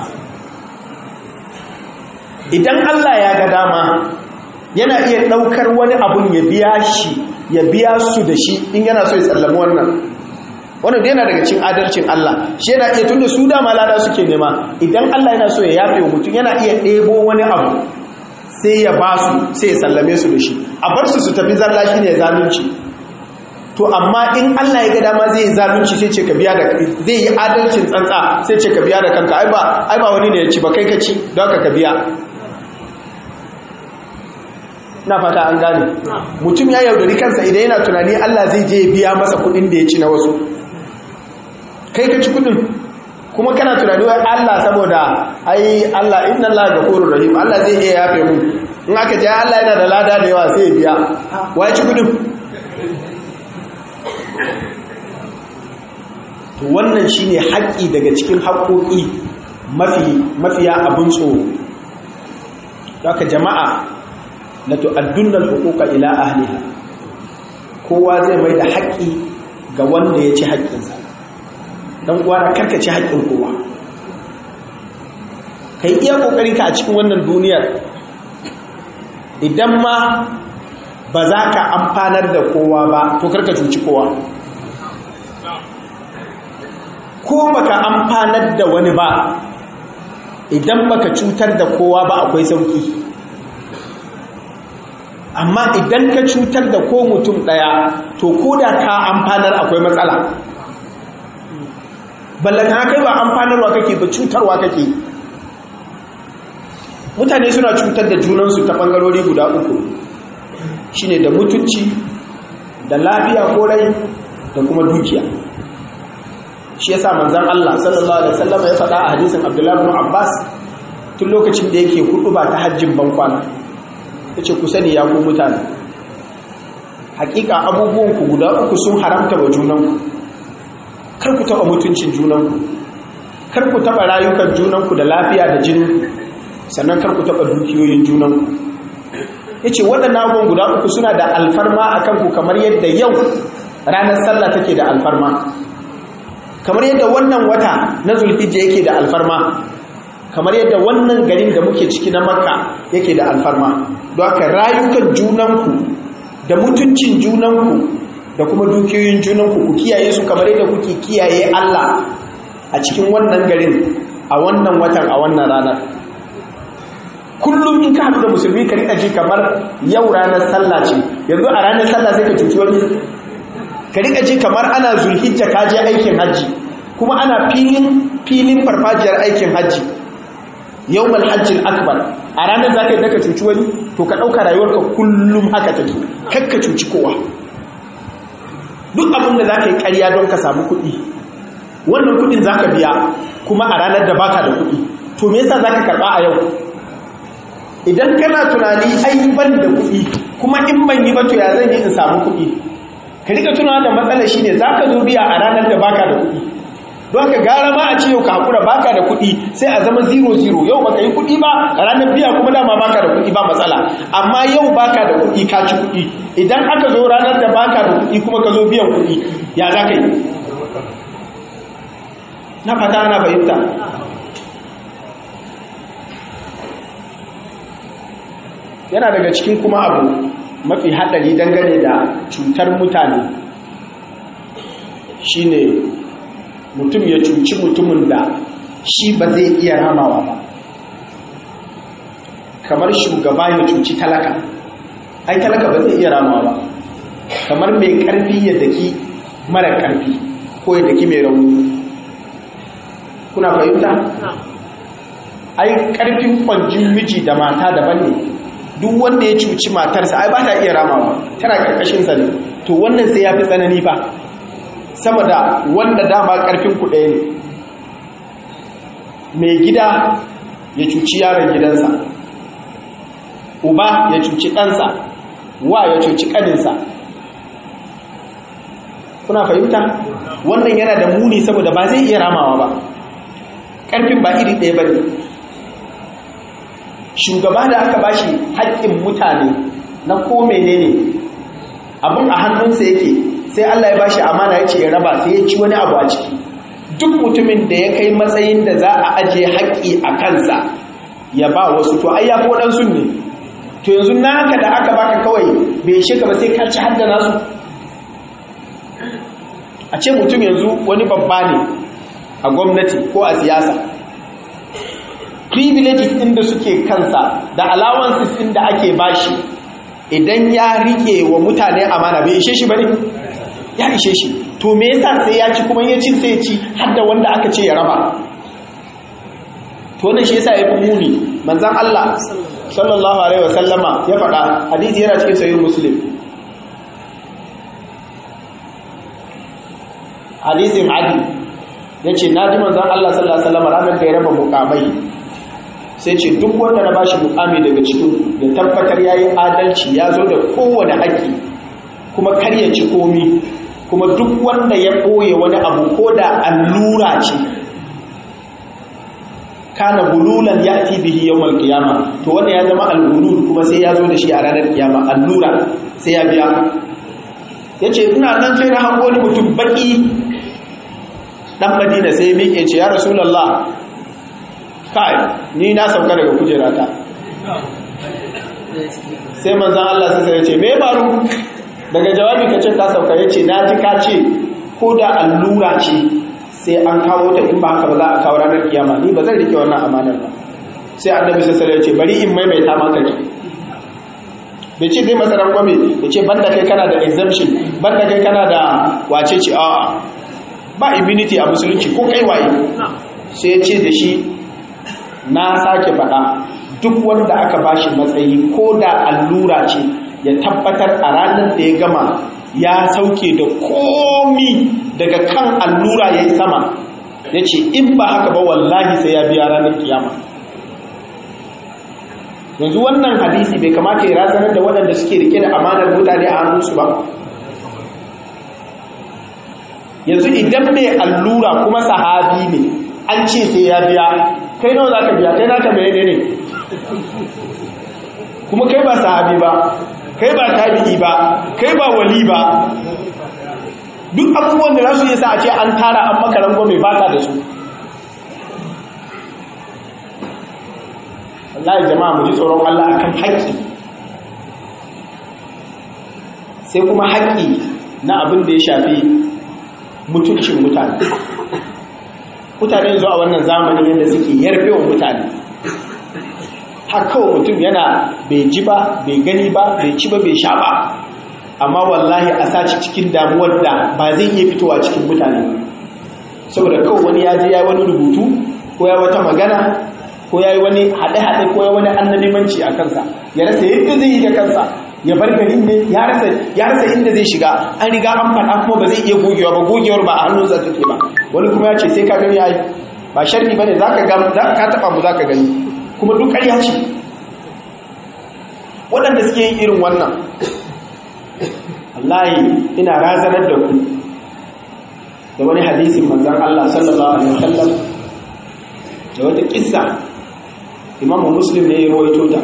idan Allah ya ga dama yana iya ɗaukar wani abun ya biya shi ya biya su da shi in yana so ya tsallami wannan wannan da yana daga cin adalcin Allah shi yana iya tunda su dama lada suke nema idan Allah yana so ya yafe wa mutum yana iya ɗebo wani abu sai ya ba su sai ya sallame su da shi a bar su su tafi zalla shi ne zalunci to amma in Allah ya ga dama zai yi zalunci sai ce ka biya da zai yi adalcin tsantsa sai ce ka biya da kanka ai ba ai ba wani ne ya ci ba kai ka ci don ka ka biya na fata an gane mutum ya yaudari kansa idan yana tunani Allah zai je ya biya masa kudin da ya ci na wasu kai ka ci kudin kuma kana tunani wai Allah saboda ai Allah inna Allah ghafurur rahim Allah zai iya yafe mu in aka je Allah yana da lada da yawa sai ya biya wai ci kudin to wannan shine haƙƙi daga cikin haƙƙoƙi mafi mafiya abun tsoro haka jama'a la tu'addunna al-huquqa ila ahliha kowa zai mai da haƙƙi ga wanda ya ci haƙƙinsa dan uwana karka ci haƙƙin kowa kai iya kokarin ka a cikin wannan duniyar idan ma ba za ka amfanar da kowa ba to karka cuci kowa ko baka amfanar da wani ba idan baka cutar da kowa ba akwai sauki amma idan ka cutar da ko mutum daya to ko da ka amfanar akwai matsala ballanta kai ba amfanarwa kake ba cutarwa kake mutane suna cutar da junansu ta bangarori guda uku shine da mutunci da lafiya ko rai da kuma dukiya shi yasa manzon Allah sallallahu alaihi wasallam ya faɗa a hadisin Abdullah ibn Abbas tun lokacin da yake hudu ba ta hajjin bankwana yace ku sani ya ku mutane hakika abubuwan ku guda uku sun haramta wa junanku kar ku taba mutuncin junanku kar ku taba rayukan junanku da lafiya da jinin sannan kar ku taba dukiyoyin junanku yace waɗannan abubuwan guda uku suna da alfarma akan ku kamar yadda yau ranar sallah take da alfarma kamar yadda wannan wata na zulhijja yake da alfarma kamar yadda wannan garin da muke ciki na makka yake da alfarma don haka rayukan junanku da mutuncin junanku da kuma dukiyoyin junanku ku kiyaye su kamar yadda kuke kiyaye Allah a cikin wannan garin a wannan watan a wannan ranar kullum in ka haɗu da musulmi ka riƙa ji kamar yau ranar sallah ce yanzu a ranar sallah sai ka cuci wani ka riƙa ji kamar ana zulhijja ka je aikin hajji kuma ana filin filin farfajiyar aikin hajji yawmal hajjil akbar a ranar za ka yi daga cuci wani to ka ɗauka rayuwarka kullum haka take kakka cuci kowa duk abin da za ka yi ƙarya don ka samu kuɗi wannan kuɗin za ka biya kuma a ranar da baka da kuɗi to me yasa za ka karɓa a yau idan kana tunani ai ban da kuɗi kuma in ban yi ba to ya zan yi in samu kuɗi ka rika tunawa da matsala shine za ka zo biya a ranar da baka da kuɗi don haka gara ma a ce yau ka haƙura baka da kuɗi sai a zama zero zero yau baka yi kuɗi ba a ranar biya kuma dama baka da kuɗi ba matsala amma yau baka da kuɗi ka ci kuɗi idan aka zo ranar da baka da kuɗi kuma ka zo biyan kuɗi ya za ka yi na fata ana fahimta yana daga cikin kuma abu mafi haɗari dangane da cutar mutane shine mutum ya cuci mutumin da shi ba zai iya ramawa ba kamar shugaba ya cuci talaka ai talaka ba zai iya ramawa ba kamar mai ƙarfi ya daki mara ƙarfi ko ya daki mai rauni kuna fahimta ai ƙarfin kwanjin miji da mata daban ne duk wanda ya cuci matarsa ai ba ta iya ramawa tana ƙarƙashinsa ne to wannan sai ya fi tsanani ba sama da wanda dama ƙarfin ku ɗaya ne mai gida ya cuci yaron gidansa uba ya cuci ɗansa wa ya cuci ƙaninsa kuna fahimta wannan yana da muni saboda ba zai iya ramawa ba ƙarfin ba iri ɗaya ba ne shugaba da aka bashi haƙƙin mutane na ko menene abin a hannunsa yake sai Allah ya bashi amana ya ce ya raba sai ya ci wani abu a ciki duk mutumin da ya kai matsayin da za a ajiye haƙƙi a kansa ya ba wasu to ai ya fi waɗansu ne to yanzu naka da aka baka kawai bai shi ba sai ka ci hadda nasu a ce mutum yanzu wani babba ne a gwamnati ko a siyasa privileges ɗin da suke kansa da allowances ɗin da ake bashi idan ya rike wa mutane amana bai ishe shi ba ne ya ishe shi to me yasa sai ya ci kuma ya ci sai ya ci har da wanda aka ce ya raba to wannan shi yasa ya fi muni manzon Allah sallallahu alaihi wasallama ya faɗa hadisi yana cikin sahih muslim hadisin adi yace naji manzon Allah sallallahu alaihi wasallama ranar da ya raba mukamai sai ce duk wanda na bashi mukami daga cikin da tabbatar yayi adalci ya zo da kowane haƙƙi kuma kar ya ci komi kuma duk wanda ya ɓoye wani abu ko da allura ce kana gululan ya ti bihi yawmal qiyama to wanda ya zama al-gulul kuma sai ya zo da shi a ranar kiyama allura sai ya biya yace ina nan sai na hango ni mutum baki dan Madina sai miƙe ce ya Rasulullah kai ni na sauka daga kujerata sai manzon Allah sai ya ce me baro daga jawabi ka ce ka sauka yace na ji ka ce ko da allura ce sai an kawo ta in ba haka ba za a kawo ranar kiyama ni ba zan rike wannan amanar ba sai annabi sai ya ce bari in maimaita maka ki bai ce zai masa rangwame ya ce banda kai kana da exemption banda kai kana da wace ce a ba immunity a musulunci ko kai waye sai ya ce da shi na sake faɗa duk wanda aka bashi matsayi ko da allura ce ya tabbatar a ranar da ya gama ya sauke da komi daga kan allura ya yi sama ya ce in ba haka ba wallahi sai ya biya ranar kiyama yanzu wannan hadisi bai kamata ya razanar da waɗanda suke rike da amanar mutane a hannunsu ba yanzu idan mai allura kuma sahabi ne an ce sai ya biya kai nawa za ka biya kai naka mai ne kuma kai ba sahabi ba kai ba tabi'i ba kai ba wali ba duk abubuwan da za su yi sa a ce an tara an maka rango mai baka da su Allah jama'a mu ji tsoron Allah akan haƙƙi sai kuma haƙƙi na abin da ya shafi mutuncin mutane mutane zuwa wannan zamanin yadda suke yarfe wa mutane haka mutum yana bai ji ba bai gani ba bai ci ba bai sha ba amma wallahi a saci cikin damuwar da ba zai iya fitowa cikin mutane saboda kawai wani ya je ya wani rubutu ko ya wata magana ko ya yi wani haɗe-haɗe ko ya wani annabimanci a kansa ya rasa yadda zai yi da kansa ya bar garin ne ya rasa inda zai shiga an riga an faɗa kuma ba zai iya gogewa ba gogewar ba a hannunsa take ba wani kuma ya ce sai ka gani ya yi ba sharri ba ne za ka taɓa mu za ka gani kuma duk ƙarya ce waɗanda suke yin irin wannan wallahi ina razanar da ku da wani hadisin manzan Allah sallallahu alaihi wasallam da wata kissa imamu muslim ne ya rawaito ta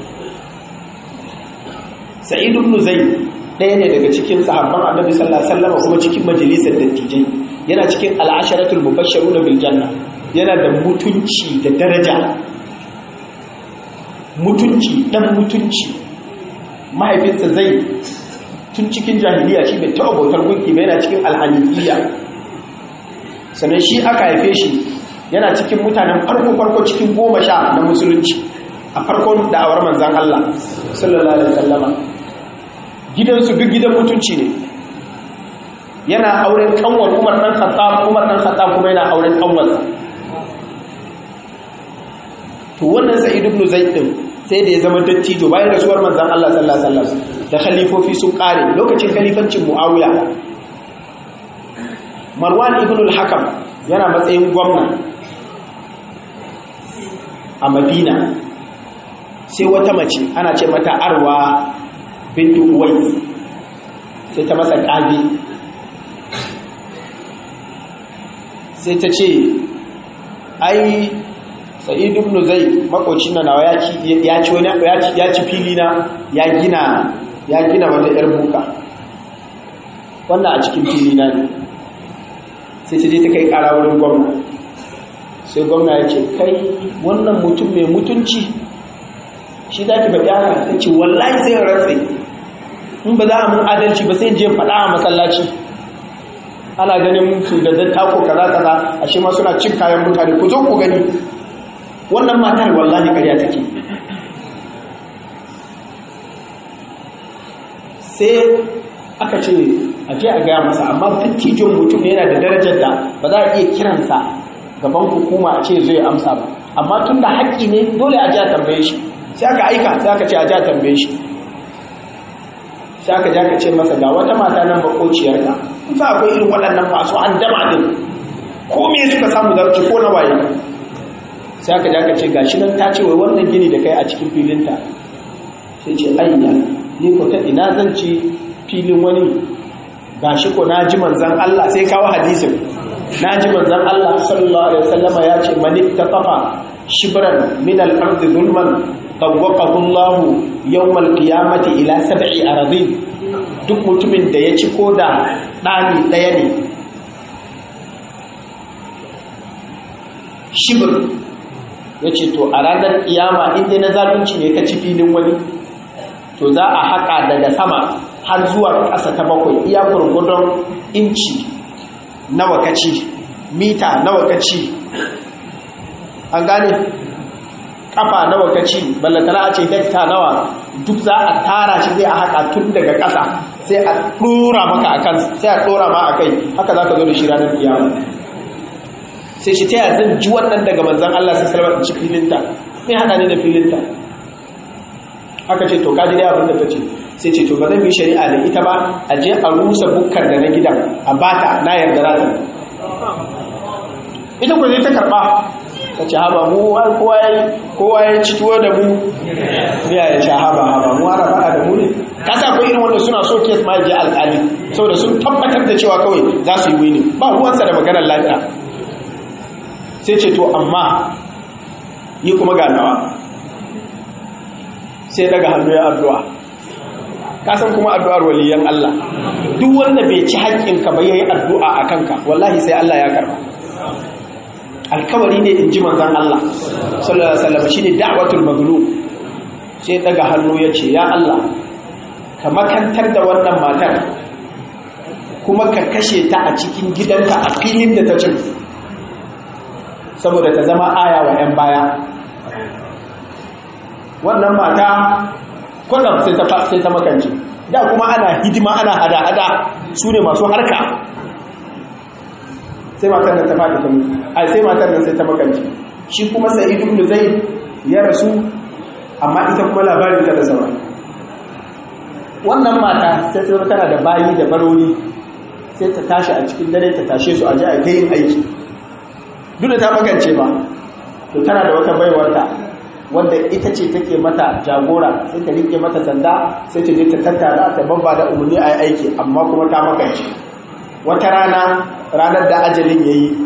sa'id ibn zayd ɗaya ne daga cikin sahabban annabi sallallahu alaihi wasallam kuma cikin majalisar dattijai yana cikin al'asharatul mubashshiruna bil janna yana da mutunci da daraja mutunci dan mutunci mahaifinsa zai tun cikin jahiliya shi bai taɓa bautar gunki ba yana cikin alhanifiyya sannan shi aka haife shi yana cikin mutanen farko-farko cikin goma sha na musulunci a farkon da'awar manzan Allah sallallahu alaihi wasallama gidansu duk gidan mutunci ne yana auren kanwar Umar dan Khattab Umar dan Khattab kuma yana auren kanwarsa to wannan Sa'id ibn Zaid din sai da ya zama dattijo bayan rasuwar manzan Allah sallallahu alaihi wasallam da khalifofi sun kare lokacin khalifancin Muawiya Marwan ibn al-Hakam yana matsayin gwamna a madina sai wata mace ana ce mata arwa bintu uwai sai ta masa ƙage sai ta ce ai sa'idu ibn zai makocin na nawa ya ci wani ya ci fili na ya gina ya gina wata yar buka wannan a cikin fili na ne sai ta je ta kai kara wurin gwamna sai gwamna ya ce kai wannan mutum mai mutunci shi za ki faɗi haka ta ce wallahi sai ratse in ba za a mun adalci ba sai je faɗa a masallaci ana ganin mutu da zan tako kaza kaza a shi ma suna cin kayan mutane ku zo ku gani wannan matar wallahi ƙarya take sai aka ce a je a gaya masa amma dattijon mutum yana da darajar da ba za a iya kiransa gaban hukuma a ce zai amsa ba amma tun da haƙƙi ne dole a je a tambaye shi sai aka aika sai aka ce a je a tambaye shi sai aka je aka ce masa ga wata mata nan makociyarka in fa akwai irin waɗannan masu an dama din ko me suka samu za su ko na waye sai aka je aka ce gashi nan ta ce wai wannan gini da kai a cikin filinta sai ce ayya ni ko ta ina zan ci filin wani gashi ko na ji manzan Allah sai kawo hadisin na ji manzan Allah sallallahu alaihi wasallama ya ce man ittafafa shibran min al-ard zulman tawaqahu Allah yawm al-qiyamati ila sab'i aradin duk mutumin da ya ci koda dani daya ne shibr yace to a ranar kiyama inda na zalunci ne ka ci filin wani to za a haƙa daga sama har zuwa ƙasa ta bakwai iya gurgudun inci nawa kaci mita nawa kaci an gane ƙafa nawa kaci ballatana a ce hekta nawa duk za a tara shi zai a haƙa tun daga ƙasa sai a ɗora maka a kan sai a ɗora ma a kai haka za ka zo da shi ranar kiyama sai shi ta yi zan ji wannan daga manzan Allah sai salama ci filinta mai haɗa ne da filinta aka ce to kaji dai abin da ta ce sai ce to ba zan yi shari'a da ita ba a je a rusa bukkar da na gidan a bata na yarda rata ita ku zai ta karba ta ce haba mu kowa ya ci tuwo da mu ya ya ce haba haba mu ana faɗa da mu ne ka sa akwai irin wanda suna so kes ma je alƙali saboda sun tabbatar da cewa kawai za su yi wini ba ruwansa da maganar lafiya sai ce to amma yi kuma ganawa sai daga hannu ya addu'a kasan kuma addu'ar waliyan Allah duk wanda bai ci haƙƙinka ba yayi addu'a a kanka wallahi sai Allah ya karba alkawari ne in ji manzan Allah sallallahu alaihi wasallam shine da'watul mazlum sai daga hannu ya ce ya Allah ka makantar da wannan matar kuma ka kashe ta a cikin gidanka a filin da ta cin saboda ta zama aya wa 'yan baya wannan mata kwanan sai ta makanci da kuma ana hidima ana hada-hada su ne masu harka sai matar nan ta faɗi ta mutu a sai matar nan sai ta makanci shi kuma sai ibn zai ya rasu amma ita kuma labarin ta da sauran wannan mata sai ta tana da bayi da baroni sai ta tashi a cikin dare ta tashe su a ji a yin aiki duk da ta makance ba to tana da wata baiwarta wanda ita ce take mata jagora sai ta rike mata sanda sai ta je ta tattara ta babba da umarni a aiki amma kuma ta makance wata rana ranar da ajalin ya yi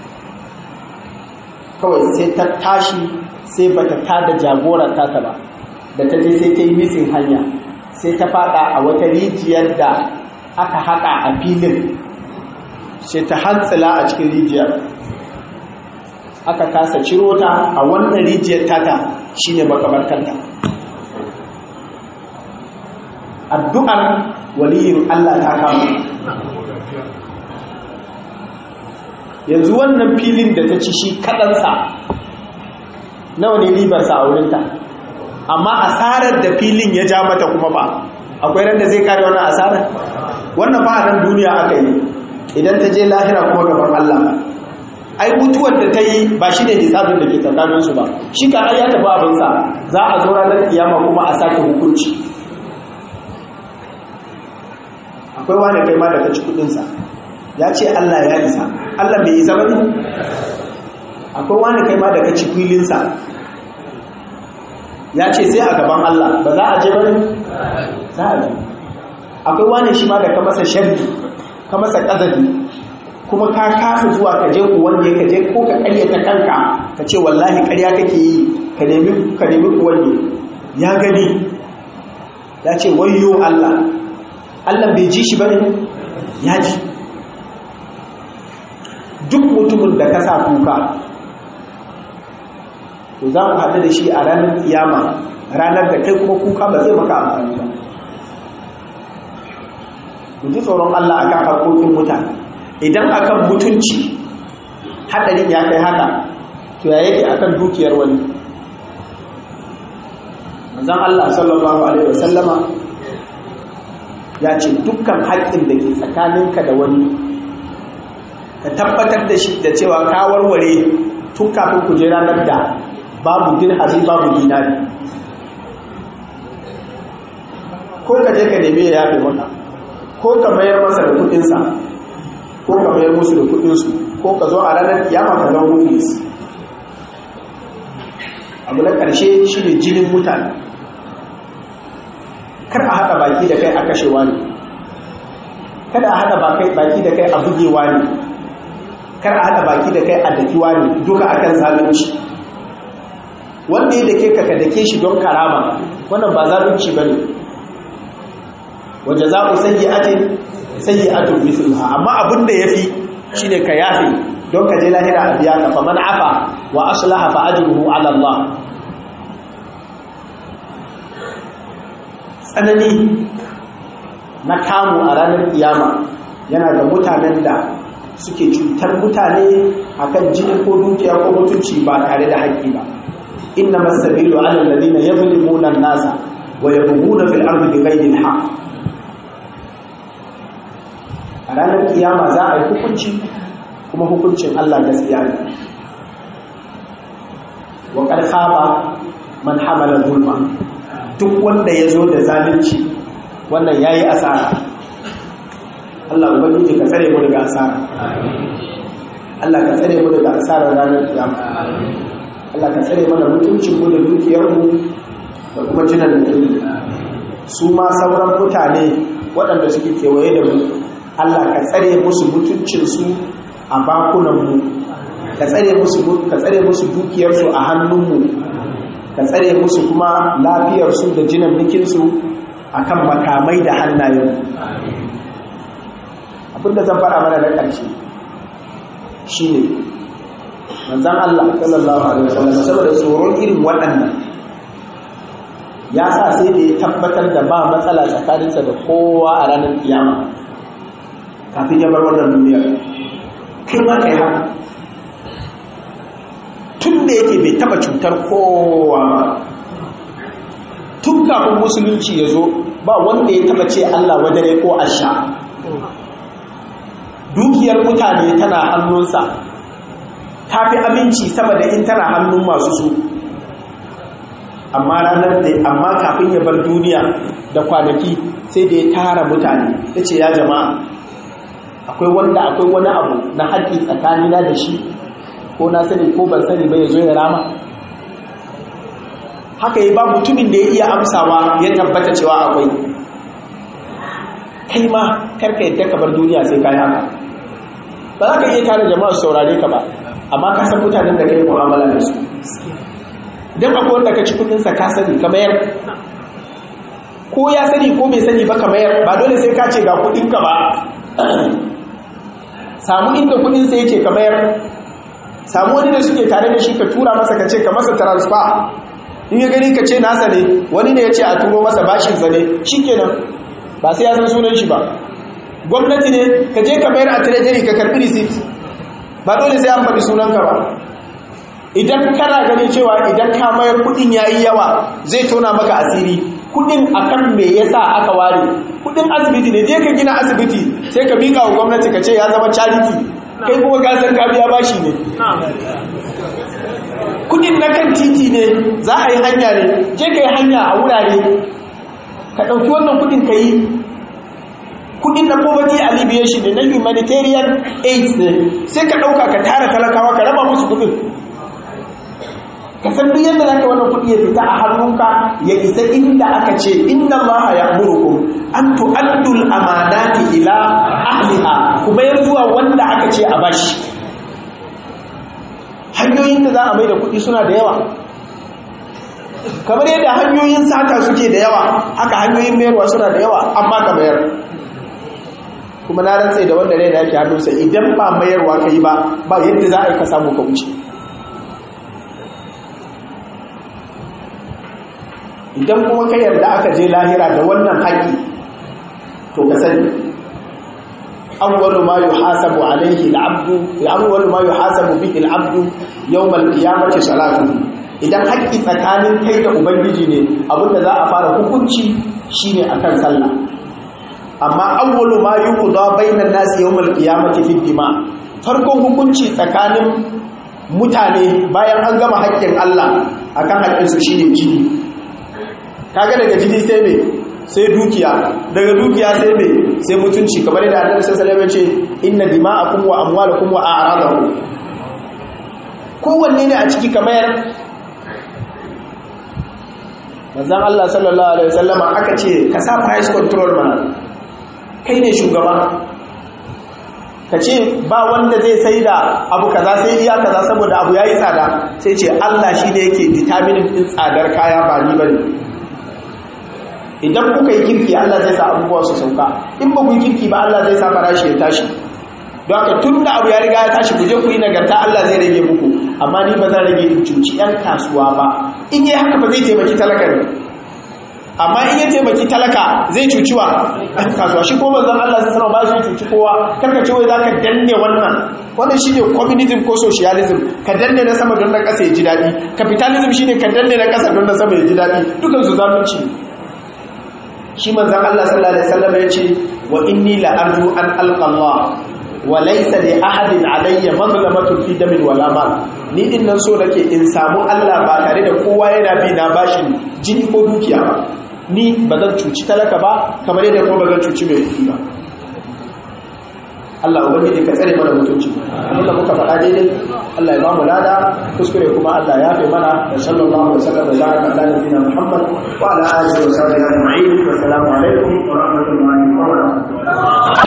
kawai sai ta tashi sai ba ta tada jagorar tata ba da ta je sai ta yi misin hanya sai ta fada a wata rijiyar da aka haka a filin sai ta hantsila a cikin rijiyar aka kasa ciro ta a wannan rijiyar tata shine makabartanta addu'ar waliyin Allah ta kama yanzu wannan filin da ta ci shi kaɗansa nawa ne ribarsa a wurinta amma asarar da filin ya ja mata kuma ba akwai ran da zai kare wannan asarar wannan ba a nan duniya aka yi idan ta je lahira kuma gaban Allah ba ai mutuwar da ta yi ba shi ne hisabin da ke tsakaninsu ba shi ka ya tafi abinsa za a zo ranar kiyama kuma a sake hukunci akwai wani kai ma da ka ci kudinsa ya ce Allah ya isa Allah bai isa bane akwai wani kai ma da ka ci filinsa ya ce sai a gaban Allah ba za a je bane za a je akwai wani shi ma da ka masa sharri ka masa kazafi kuma ka kasa zuwa ka je ku wanda ka je ko ka karyata kanka ka ce wallahi karya kake yi ka nemi ka nemi ku wanda ya gani ya ce wayyo Allah Allah bai ji shi bane ya ji duk mutumin da ka sa kuka to za mu haɗu da shi a ranar kiyama ranar da kai kuma kuka ba zai maka amfani ba ku ji tsoron Allah akan harkokin mutane idan akan mutunci haɗarin ya kai haka to ya yake akan dukiyar wani manzon Allah sallallahu alaihi wasallama ya ce dukkan haƙƙin da ke tsakaninka da wani ka tabbatar da shi da cewa ka warware tun kafin ku je ranar da babu dirhami babu dinari ko ka je ka neme ya yafe maka ko ka mayar masa da kudinsa ko ka mayar musu da kudinsu ko ka zo a ranar kiyama ka zama muflis abu na ƙarshe shi ne jinin mutane kar a haɗa baki da kai a kashewa ne kada a haɗa baki da kai a bugewa ne kar a haɗa baki da kai a dakiwa ne duka akan zalunci wanda ya dake ka ka dake shi don karama wannan ba zalunci bane waje za ku sayi atin sayi atun mithluha amma abin da yafi shine ka yafe don ka je lahira a biya ka faman afa wa aslaha fa ajruhu ala Allah tsanani na kamu a ranar kiyama yana da mutanen da suke cutar mutane akan jini ko dukiya ko mutunci ba tare da haƙƙi ba inna masabilu ala alladhina yadhlimuna an-nasa wa yabghuna fil ardi bighayri al-haqq a ranar kiyama za a yi hukunci kuma hukuncin Allah gaskiya ne wa qad khaba man hamala zulma duk wanda ya zo da zalunci wannan yayi asara Allah ubangiji ka tsare mu daga asara Allah ka tsare mu daga asara ranar kiyama Allah ka tsare mana mutuncin mu da dukiyar mu da kuma jinan da tuni su ma sauran mutane waɗanda suke kewaye da mu Allah ka tsare musu mutuncin su a bakunan mu ka tsare musu ka tsare musu dukiyar su a hannun mu ka tsare musu kuma lafiyar su da jinan nikin su akan makamai da hannayen abinda zan faɗa mana na ƙarshe shine manzan Allah sallallahu alaihi wasallam saboda tsoron irin waɗannan ya sa sai da ya tabbatar da ba matsala tsakaninsa da kowa a ranar kiyama kafin ya bar wannan duniyar kai ma kai haka tun da yake bai taba cutar kowa ba tun kafin musulunci ya zo ba wanda ya taba ce Allah wadare ko asha dukiyar mutane tana hannunsa ta fi aminci sama da in tana hannun masu su amma ranar da amma kafin ya bar duniya da kwanaki sai da ya tara mutane ya ce ya jama'a akwai wanda akwai wani abu na haƙƙi tsakanina da shi ko na sani ko ban sani ba ya zo ya rama haka yi ba mutumin da ya iya amsawa ya tabbata cewa akwai kai ma karka yadda ka bar duniya sai ka yi haka ba za ka iya tare jama'a su saurare ka ba amma ka san mutanen da ka yi mu'amala da su idan akwai wanda ka ci kudinsa ka sani ka mayar ko ya sani ko bai sani ba ka mayar ba dole sai ka ce ga kudinka ba samu inda kudinsa yake ka mayar samu wani da suke tare da shi ka tura masa ka ce ka masa transfer in ya gani ka ce nasa ne wani ne ya ce a turo masa bashinsa ne shi kenan ba sai ya san sunan shi ba gwamnati ne ka je ka mayar a treasury ka karbi receipt ba dole sai an faɗi sunanka ba idan kana gani cewa idan ka mayar kudin yayi yawa zai tona maka asiri kudin akan me yasa aka ware kudin asibiti ne je ka gina asibiti sai ka mika wa gwamnati ka ce ya zama charity kai kuma ka san ka biya bashi ne kudin na kan titi ne za a yi hanya ne je ka yi hanya a wurare ka ɗauki wannan kudin ka yi kudin na poverty alleviation ne na humanitarian aid ne sai ka ɗauka ka tara talakawa ka raba musu kudin ka san duk yadda zaka wannan kuɗi ya fita a hannunka ya isa inda aka ce inna allaha ya'murukum an tu'addu al-amanati ila ahliha kuma ya zuwa wanda aka ce a bashi hanyoyin da za a mai da kuɗi suna da yawa kamar yadda hanyoyin sata suke da yawa haka hanyoyin mayarwa suna da yawa amma ka mayar kuma na rantse da wanda rai da yake hannunsa idan ba mayarwa ka yi ba ba yadda za a yi ka samu ka wuce idan kuma ka yarda aka je lahira da wannan haƙi to ka sani awwalu ma yuhasabu alayhi al-'abdu awwalu ma yuhasabu bihi al-'abdu yawm al-qiyamati salatu idan haƙi tsakanin kai da ubangiji ne abinda za a fara hukunci shine akan sallah amma awwalu ma yuqda bainan nasi yawm al-qiyamati fi dima farkon hukunci tsakanin mutane bayan an gama haƙƙin Allah akan haƙƙinsu shine jini kaga daga jini sai me sai dukiya daga dukiya sai me sai mutunci kamar yadda Annabi sallallahu alaihi wasallam ya ce inna dima'akum wa amwalakum wa a'radakum kowanne ne a ciki kamar manzon Allah sallallahu alaihi wasallam aka ce ka sa price control mana kai ne shugaba ka ce ba wanda zai sai da abu kaza sai iya kaza saboda abu yayi tsada sai ce Allah shi ne yake determining din tsadar kaya ba ni bane idan kuka yi kirki Allah zai sa abubuwa su sauka in ba ku yi kirki ba Allah zai sa farashi ya tashi don haka tun da abu ya riga ya tashi ku je ku yi nagarta Allah zai rage muku amma ni ba zan rage in cuci yan kasuwa ba in yi haka ba zai taimaki talaka ne amma in ya taimaki talaka zai cuci wa ɗan kasuwa shi ko manzon Allah sai sanar ba shi cuci kowa karka ce wai zaka danne wannan wannan shine communism ko socialism ka danne na sama don na ƙasa ya ji daɗi capitalism shine ka danne na ƙasa don na sama ya ji daɗi dukan su zalunci shi manzon Allah sallallahu alaihi wasallam ya ce wa inni la arju an alqa Allah wa laysa li ahadin alayya mazlamatun fi damin wala mal ni din nan so nake in samu Allah ba tare da kowa yana bi na bashin jini ko dukiya ba ni ba zan cuci talaka ba kamar yadda kuma ba zan cuci mai kuɗi ba Allah ubangiji ka tsare mana mutunci abinda muka faɗa daidai Allah ya ba mu lada kuskure kuma Allah ya fi mana da sallallahu alaihi wa sallam da baraka ala nabiyina Muhammad wa ala alihi wa sahbihi ajma'in wa assalamu alaikum